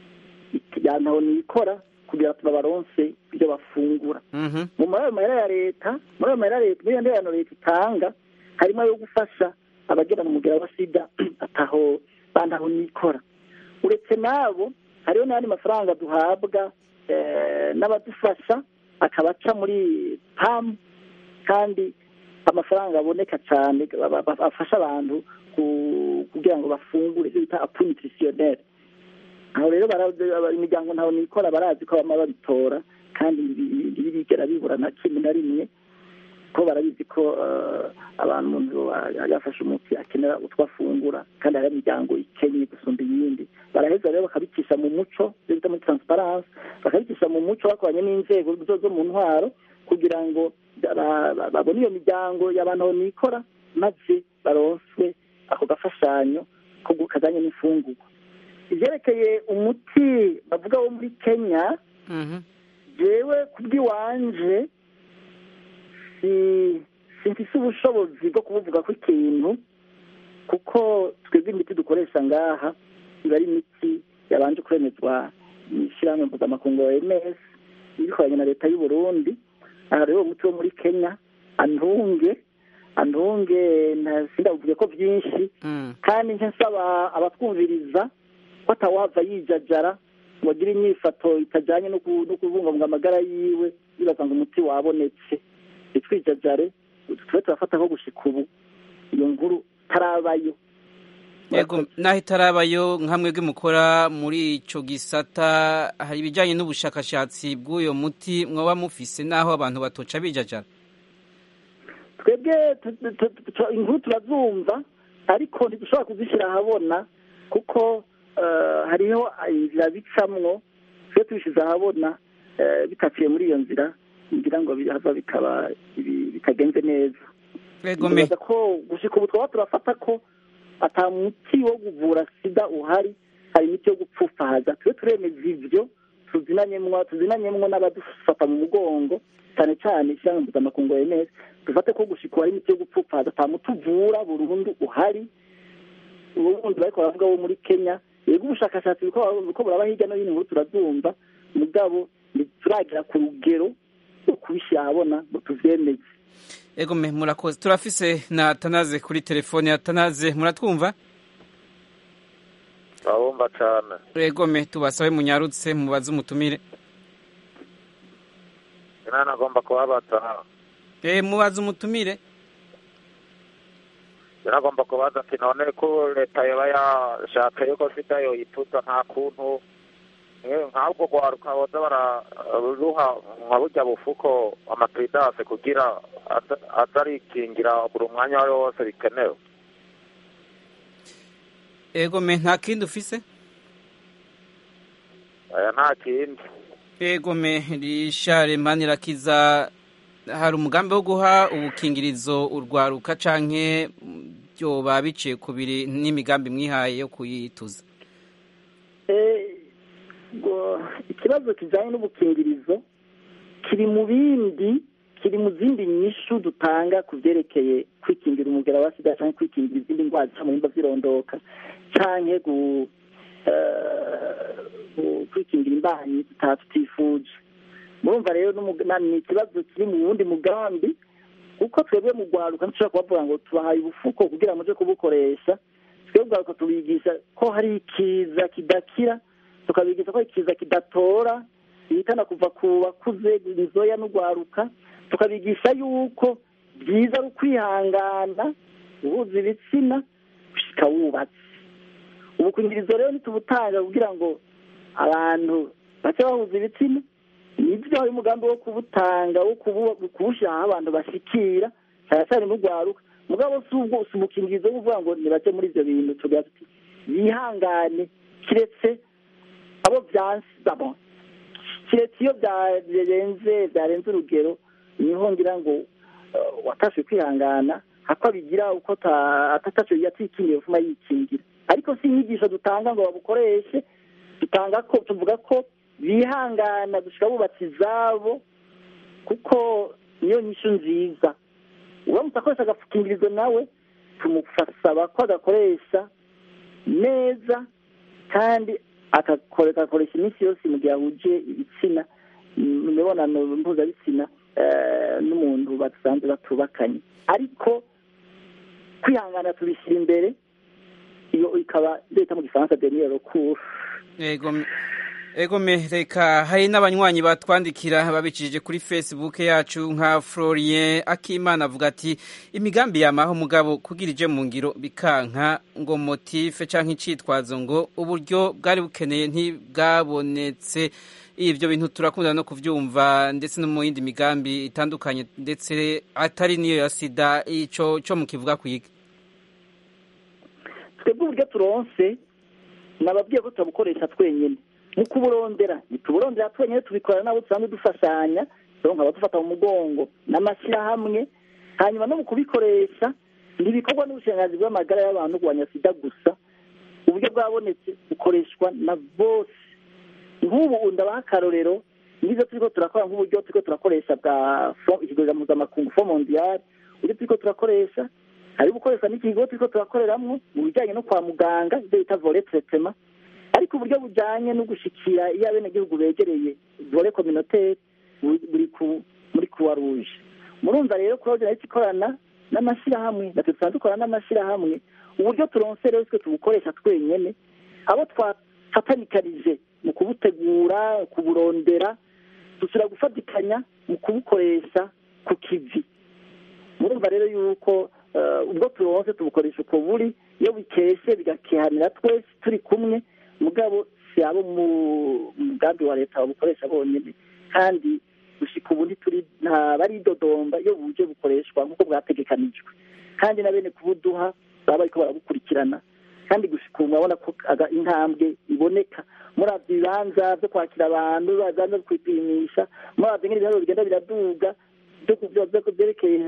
yantaho nikora kugira ngo babaronse ibyo bafungura mhm mu mabayo mahera ya leta muri ayo mahera ya leta muri iyo nderano leta itanga harimo ayo gufasha abagera mu mugera wa sida ataho bantaho nikora uretse n'abo hariho n'ayandi mafaranga duhabwa eh, n'abadufasha akaba aca muri pamu kandi amafaranga aboneka cyane ba- ba- ba- afasha abantu ku- kugira ngo bafungure ibyo bita apu nutritionnaire aho rero bara- bara- imiryango ntaho nikora barazi ko bama babitora kandi ntibi- ntibigera bibura na kimwe na rimwe ko barabizi ko eh, abantu umuntu yafashe umuti akenera utwo afungura kandi hari imiryango ikenye gusumba iyindi baraheza rero bakabicisha mu muco ibyo bita muri transparence bakabicisha mu muco bakoranye n'inzego zo zo mu ntwaro kugira ngo ba- ba- babone iyo miryango y'abantu aho nikora maze baronswe ako gafashanyo ko gu- kajanye n'imfungurwa ivyerekeye umuti bavuga wo muri kenya Mhm. jewe kubw'iwanje si simfise ubushobozi bwo kubuvuga ko ikintu kuko twebwe imiti dukoresha ngaha iba ari imiti yabanje kwemezwa n'ishyirahamwe mpuzamakungu ya ms ibikoranye na leta y'u burundi aha rero uwo muti wo muri kenya antunge antunge nta- sindavuge ko byinshi Mm. kandi nje nsaba abatwumviriza ko atawava yijajara ngo agire inyifato itajyanye no ku- no kubungabunga amagara yiwe bibaza ngo umuti wabonetse ntitwijajare tube turafata ko gushika ubu iyo nkuru tarabayo yego naho itarabayo nkamwe mukora muri ico gisata hari ibijanye n'ubushakashatsi bw'uyo muti mwoba mufise naho abantu batoca bijajara twebwe tu- tu- tu- tu- inkuru turazumva ariko ntidushobora kuzishyira ahabona kuko eh, hariho inzira bicamwo twe tubishyize ahabona eh, bitaciye muri iyo nzira ngira ngo bihava bikaba ibi- bitagenze neza yego me Nibaza ko gushika ubu twaba turafata ko ata muti wo kuvura sida uhari hari imiti yo gupfufaza tube turemeza ivyo tuzinanyemwo tuzinanyemwo n'abadufata mu mugongo cyane cyane ishyirahamwe mpuzamakungu OMS dufate ko gushika ubu hari imiti yo gupfufaza ata muti uvura burundu uhari ubundi bariko baravuga wo muri kenya yego ubushakashatsi buriko buriko buraba hirya no hino inkuru turazumva mugabo ntituragira ku rugero rwo kubishyira ahabona ngo tuvyemeze yego me murakoze turafise na Atanaze kuri telefone Atanaze muratwumva urabumva cyane yego me tubasabe munyarutse mubaze umutumire inama agomba kubabaza eh mubaze umutumire inagomba kubaza ati none ko leta yaba yashatse yuko sida yoyituza nta kuntu eh, nk'ubwo rwaruka boza bararuha nka burya bufuko amapiridase kugira aza- aza arikingira buri mwanya uwo ari wo wose bikenewe yego me nta kindi ufise aya nta kindi yego me rishare manirakiza hari umugambi wo guha ubukingirizo urwaruka canke byoba biciye ku biri n'imigambi mwihaye yo kuyituza Eh, ngo ikibazo kijyanye n'ubukingirizo kiri mu bindi kiri mu zindi nyishu dutanga ku byerekeye kwikingira umugera wa sida cyangwa kwikingira izindi ndwara zica mu bihimba by'irondoka cyangwa gu- eh, gu- kwikingira imbanyi tutaba tutifuje murumva rero n'umug- na- ni ikibazo kiri mu wundi mugambi kuko twebwe mu rwaruka ntushobora kubavuga ngo tubahaye ubufuko kugira ngo muje kubukoresha twebwe ubwaruka tubigisha ko hari ikiza kidakira tukabigisha ko hari ikiza kidatora bihitana kuva ku bakuze inzoya n'urwaruka tukabigisha yuko byiza ari ukwihangana guhuza ibitsina gushika wubatse ubukingirizo rero ntitubutanga kugira ngo abantu bace bahuza ibitsina nibyo hari umugambi wo kubutanga wo kubu- kubushyira aho abantu bashikira cyane cyane n'urwaruka mugabo si ubwo si ubukingirizo wo kuvuga ngo nibace muri ibyo bintu tugira tuti bihangane kiretse abo byansi bon, kiretse iyo byarenze byarenze urugero niho ngira ngo eh, watashe kwihangana hako abigira uko ata- atataco yatikingiye vuma yikingira ariko si inyigisho dutanga ngo babukoreshe dutanga ko tuvuga ko bihangana gushika bubatse izabo kuko niyo nyishu nziza uramutse akoresha agapfukingirizo nawe tumusaba ko agakoresha neza kandi agakore- agakoresha iminsi yose mu gihe ahuje ibitsina mu mibonano mpuzabitsina eh, n'umuntu basanzwe batubakanye ariko kwihangana tubishyira imbere iyo ikaba leta mu gifaransa deniyero recours Ego me- ego me reka hari n'abanywanyi batwandikira babicishije kuri Facebook yacu nka Florien Akimana avuga ati imigambi yamaho mugabo kugira ije mu ngiro bikanka ngo motive canke icitwazo ngo uburyo bwari bukeneye ntibwabonetse ivyo bintu turakunda no kuvyumva ndetse no mu yindi migambi itandukanye ndetse atari niyo ya sida ico co mukivuga kwiga twebwe uburyo turonse nababwiye ko turabukoresha twenyine mu kuburondera ntituburondera twenyine tubikorana nabo dusanzwe dufashanya rero nkaba dufata mu mugongo n'amashyirahamwe hanyuma no mu kubikoresha ntibikorwa n'ubushikiranganji bw'amagara y'abantu kurwanya sida gusa uburyo bwabonetse bukoreshwa na bose nk'ubu ndabaha akarorero nizo turiko turakora nk'uburyo turiko turakoresha bwa ikigega mpuzamakungu fo mondiyali uburyo turiko turakoresha hari gukoreshwa n'ikigo turiko turakoreramwo mu bijyanye no kwa muganga ibyo bita vole tretema ariko uburyo bujyanye no gushikira iyo abenegihugu begereye vole communautaire buri ku muri croix rouge murumva rero croix rouge ikorana n'amashyirahamwe natwe dusanzwe dukorana n'amashyirahamwe uburyo turonse rero twe tubukoresha twenyene abo twafatanikarije mu kubutegura kuburondera dusubira gufatikanya mu kubukoresha ku kivi murumva rero yuko ubwo turonse tubukoresha uko buri iyo bikeshe bigakehanira twese turi kumwe mugabo si abo mu mugambi wa leta babukoresha bonyine kandi gushika ubu ntituri baridodomba iyo buje bukoreshwa nk'uko bwategekanijwe kandi na bene kubuduha baba bariko barabukurikirana kandi gushika ubu murabona ko intambwe iboneka muravye ibibanza vyo kwakira abantu ibibanza vyo kwipimisha muravye ngene ibiharuro bigenda biraduga vyerekeye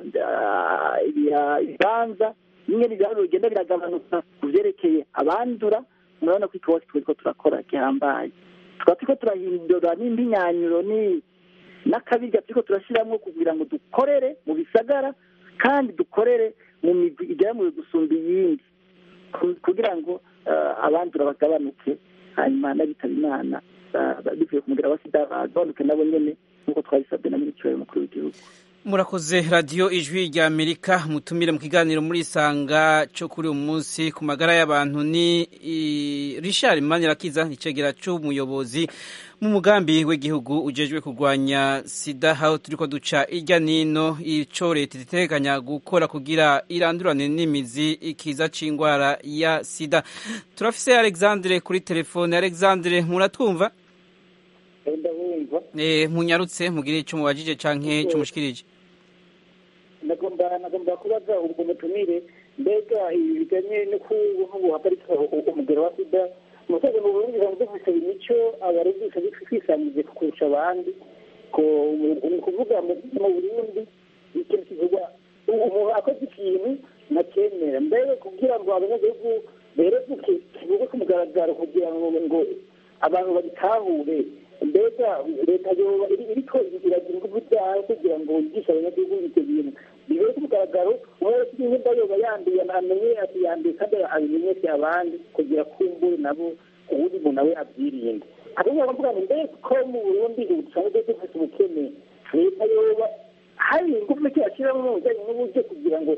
ibibanza ingene ibiharuro bigenda biragabanuka ku vyerekeye abandura murabona ko ikibazo turiko turakora gihambaye tukaba turiko turahindura n'impinyanyuro ni n'akabirya turiko turashiramwo kugira ngo dukorere mu bisagara kandi dukorere mu migwi igeramuwe gusumba iyindi kugira ngo abandura bagabanuke hanyuma n'abitaba imana bivuye ku mugera wa sida bagabanuke nabo nyene nk'uko twabisabwe na minisitiri mukuru w'igihugu murakoze radiyo ijwi rya amerika mutumire mu kiganiro muri isanga cyo kuri uyu munsi ku magara y'abantu ni richard manirakiza icegera cy'umuyobozi mu mugambi w'igihugu ujejwe kurwanya sida aho turi ko duca irya nino icyo leta iteganya gukora kugira irandurane n'imizi ikiza cy'indwara ya sida turafise alexandre kuri telefone alexandre muratwumva ndabumva munyarutse mugire icyo mubajije cyangwa icyo mushikirije nagomba nagomba kubaza ubwo mutumire mbega ibi bijyanye no guhagarika umugero wa sida mu rwego mu burundi bisanzwe dufite imico abarugisha twisangiye kurusha abandi ni ukuvuga mu burundi ikintu kivugwa umuntu akoze ikintu ntacyemera mbere kugira ngo abanyagihugu berevuke kivuge ku mugaragaro kugira ngo ngo abantu babitahure mbega leta yoba iriko iragira ingufu zayo kugira ngo yigishe abanyagihugu ibyo bintu bibere ku mugaragaro umwe wese nimba yoba yanduye amenye ati yanduye kandi abimenyeshe abandi kugira kumbure nabo uwundi muntu nawe abyirinde ahubwo baravuga ngo mbega ko mu burundi ubu dusanzwe dufite ubukene leta yoba hari ingufu ki yashyiramo mu bijyanye n'uburyo kugira ngo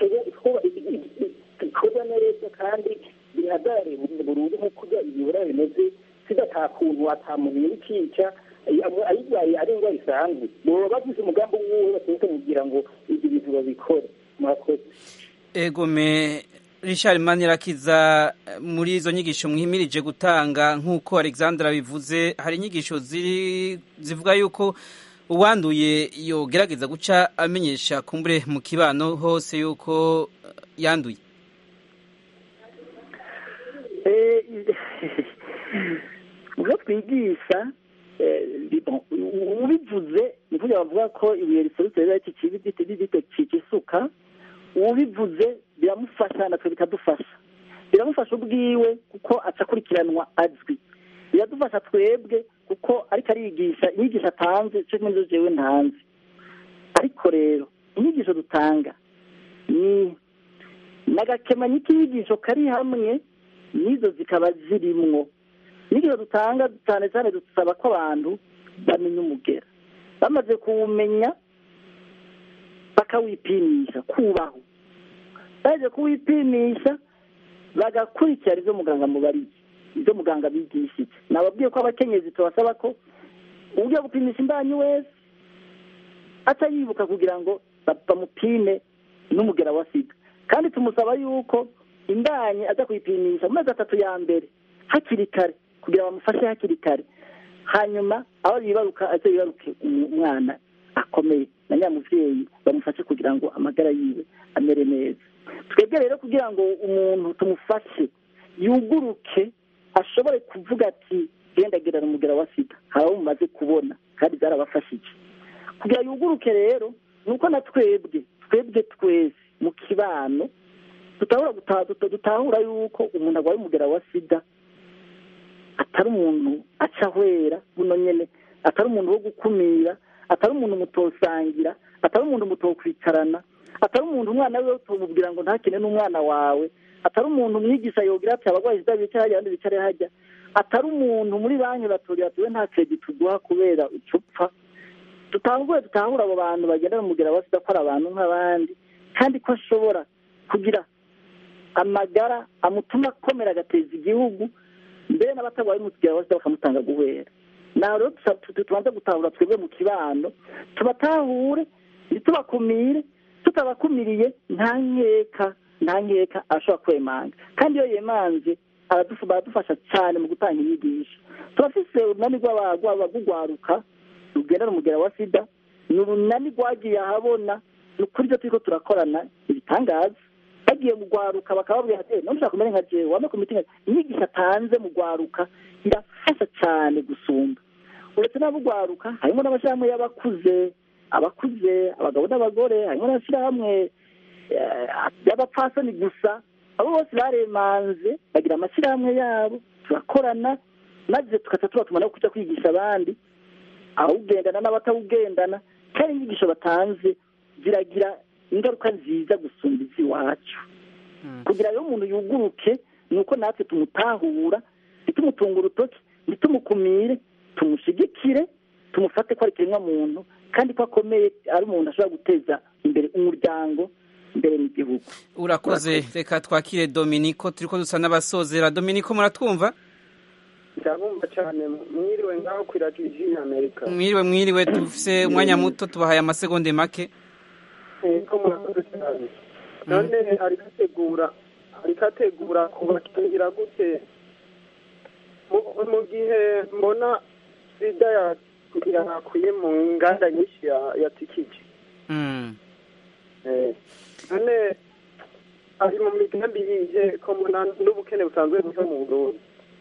ikorwa neza kandi bihagarare burundu nk'uko ibibura bimeze sida ata kuntu atamuntu y'ikica ayirwaye ari indwara isanzwe baba bagize umugambi w'uwo bategeka kugira ngo ibyo bintu babikore murakoze egome richard manirakiza muri izo nyigisho mwimirije gutanga nk'uko alexandra bivuze hari inyigisho ziri zivuga yuko uwanduye yogerageza guca amenyesha kumbure mu kibano hose yuko yanduye ubwo twigisha ubivuze ni kugira bavuga ko ibuye riserutse riba rito cica isuka ubivuze biramufasha natwe bikadufasha biramufasha ubwiwe kuko aca akurikiranwa azwi biradufasha twebwe kuko ariko ariyigisha inyigisho atanze cyo muri zo jewe ntanze ariko rero inyigisho dutanga ni n'agakemanyi k'inyigisho kari hamwe n'izo zikaba zirimwo inyigisho dutanga cyane cyane dusaba ko abantu bamenya umugera bamaze kuwumenya bakawipimisha kubaho baje kuwipimisha bagakurikirana ibyo muganga mubariye ibyo muganga bigishije nababwiye ko abakenyezi tubasaba ko uburyo gupimisha imbanyi wese aca yibuka kugira ngo bamupime n'umugera wa sida kandi tumusaba yuko imbanyi aza kuyipimisha mu mezi atatu ya mbere hakiri kare kugira bamufashe hakiri kare hanyuma aho yibaruka aze yibaruke umwana akomeye na nyamuvyeyi bamufashe kugira ngo amagara yiwe amere neza twebwe rero kugira ngo umuntu tumufashe yuguruke ashobore kuvuga ati genda gerana umugera wa sida hari abo mumaze kubona kandi byarabafashije kugira yuguruke rero ni uko na twebwe twebwe twese mu kibano dutahura guta- duta- dutahura yuko umuntu arwaye umugera wa sida atari umuntu aca ahwera buno nyene atari umuntu wo gukumira atari umuntu mutosangira atari umuntu mutokwicarana atari umuntu umwana we utomubwira ngo ntakine n'umwana wawe atari umuntu umwigisha yogira ati abarwayi sida bicare hajya abandi bicare hajya atari umuntu muri banki batoriye ati we nta kredi tuguha kubera ucupfa dutanguye dutahura abo bantu bagenda bamubwira wa sida ko ari abantu nk'abandi kandi ko ashobora kugira amagara amutuma akomera agateza igihugu mbere n'abatarwaye umugera wa sida bakamutanga guhera naho rero tusa- tu- tubanza gutahura twebwe mu kibano tubatahure ntitubakumire tutabakumiriye nta nkeka nta nkeka ashobora kwemanga kandi iyo yemanze aradufu- baradufasha cyane mu gutanga inyigisho turafise urunani rw'aba- rw'aba- rw'urwaruka rugendana umugera wa sida ni urunani rwagiye ahabona ni ukuri ibyo turiko turakorana ibitangaza bagiye mu rwaruka bakababwira ati none ushaka kumera nka jewe wame ku mitinga inyigisho atanze mu rwaruka irafasha cyane gusumba uretse n'abo rwaruka harimo n'amashyirahamwe y'abakuze abakuze abagabo n'abagore harimo n'amashyirahamwe eh, y'abapfasoni gusa abo bose baremanze bagira amashyirahamwe yabo turakorana maze tugaca tubatuma no kuja kwigisha abandi abawugendana n'abatawugendana kandi inyigisho batanze ziragira ingaruka nziza gusumba iz'iwacu kugira rero umuntu yuguruke ni uko natwe tumutahura ntitumutunga urutoki ntitumukumire tumushigikire tumufate ko ari ikiremwa muntu kandi ko akomeye ari umuntu ashobora guteza imbere umuryango imbere n'igihugu urakoze reka twakire dominiko turiko dusa n'abasozera dominiko muratwumva ndabumva cyane mwiriwe ngaho ku iradiyo y'amerika mwiriwe mwiriwe dufise umwanya muto tubahaye amasegonde make ko murakoze cyane none ariko ategura ariko ategura kubakingira gute Mu- mu gihe mbona sida ya- yakwiye mu nganda nyinshi ya- yatikije Mm. Eh, none ari mu migambi yihe ko mbona n'ubukene busanzwe buva mu burundi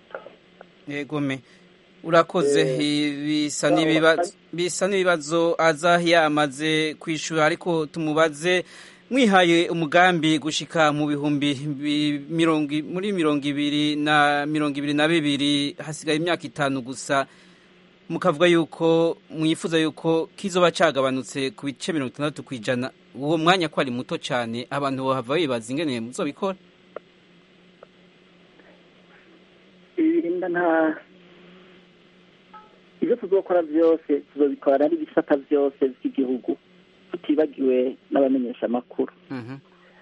yegome urakoze i- bisa n'ibibazo bisa n'ibibazo aza yamaze kwishura ariko tumubaze mwihaye umugambi gushika mu bihumbi bi- mirongo i- muri mirongo ibiri na mirongo ibiri na bibiri hasigaye imyaka itanu gusa mukavuga yuko mwifuza yuko kizoba cagabanutse ku bice mirongo itandatu ku ijana uwo mwanya ko ari muto cyane abantu bahava bibaza ingene muzobikora ibirinda nta ibyo tuzokora byose tuzobikorana n'ibisata byose by'igihugu tutibagiwe n'abamenyeshamakuru Mhm.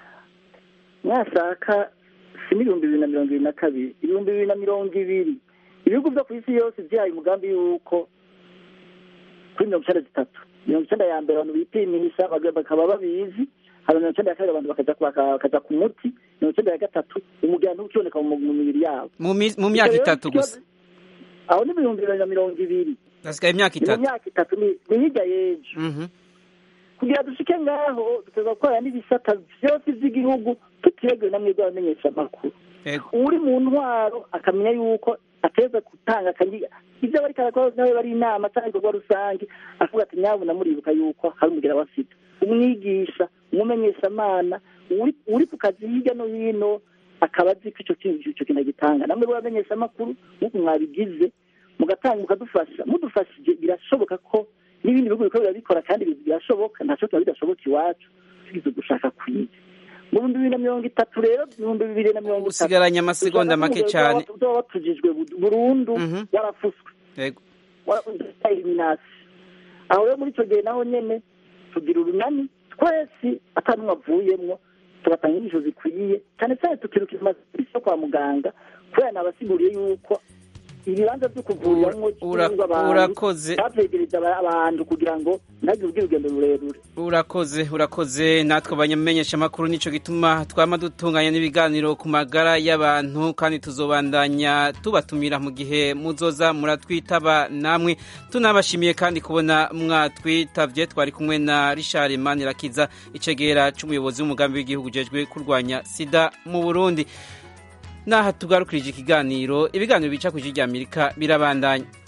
mwashaka si n'ibihumbi bibiri na mirongo ibiri na kabiri ibihumbi bibiri na mirongo ibiri ibihugu byo ku isi yose byahaye umugambi y'uko kuri mirongo icyenda zitatu mirongo icyenda ya mbere abantu bipimisha baga- bakaba babizi hari mirongo icyenda ya kabiri abantu bakaja ku- baka- bakaja ku muti mirongo icyenda ya gatatu umuganda ntukiboneka mu mu mibiri yabo mu mi- mu myaka Icyo rero itatu ikibazo- gusa aho ni ibihumbi bibiri na mirongo ibiri hasigaye imyaka ni mu itatu myaka itatu ni ni hirya y'ejo Mhm. kugira dushike ngaho duteza gukorana n'ibisata byose by'igihugu tutibagiwe na mwebwe abamenyeshamakuru Yego. uri mu ntwaro akamenya yuko ateza gutanga akanyiga ibyo bari karakora nawe bari inama cyangwa ibikorwa rusange akavuga ati nyabuna muribuka yuko hari umugera wa sida umwigisha umumenyeshamana uri uri ku kazi hirya no hino akaba azi ko icyo kintu icyo kintu agitanga namwe b'abamenyeshamakuru nk'uko mwabigize mugatanga mukadufasha mudufashije birashoboka ko n'ibindi bihugu bikora birabikora kandi birashoboka ntacyo kiba bidashoboka iwacu tugize gushaka kwiga mu bihumbi bibiri na mirongo itatu rero ibihumbi bibiri na mirongo itatu usigaranye amasegonda make cyane uzaba watujijwe burundu Mhm. warafuswe Yego. eliminasi aho rero muri icyo gihe naho nyene tugira urunani twese atanumwe avuyemwo tugatanga inyigisho zikwiye cyane cyane tukirukira amaserivisi yo kwa muganga kubera nabasiguriye yuko ibibanza byo kuvuriramo Ura- cyangwa abantu urakoze. bavyegereza aba- abantu kugira ngo ntagire ubwira urugendo rurerure urakoze urakoze natwe abanyamenyesha amakuru nico gituma twama dutunganya n'ibiganiro ku magara y'abantu kandi tuzobandanya tubatumira mu gihe muzoza muratwitaba namwe tunabashimiye kandi kubona mwatwitavye twari kumwe na Richard Manirakiza icegera c'umuyobozi w'umugambi w'igihugu ujejwe kurwanya sida mu Burundi naha tugarukirije ikiganiro ibiganiro bica ku ijwi ry'Amerika birabandanya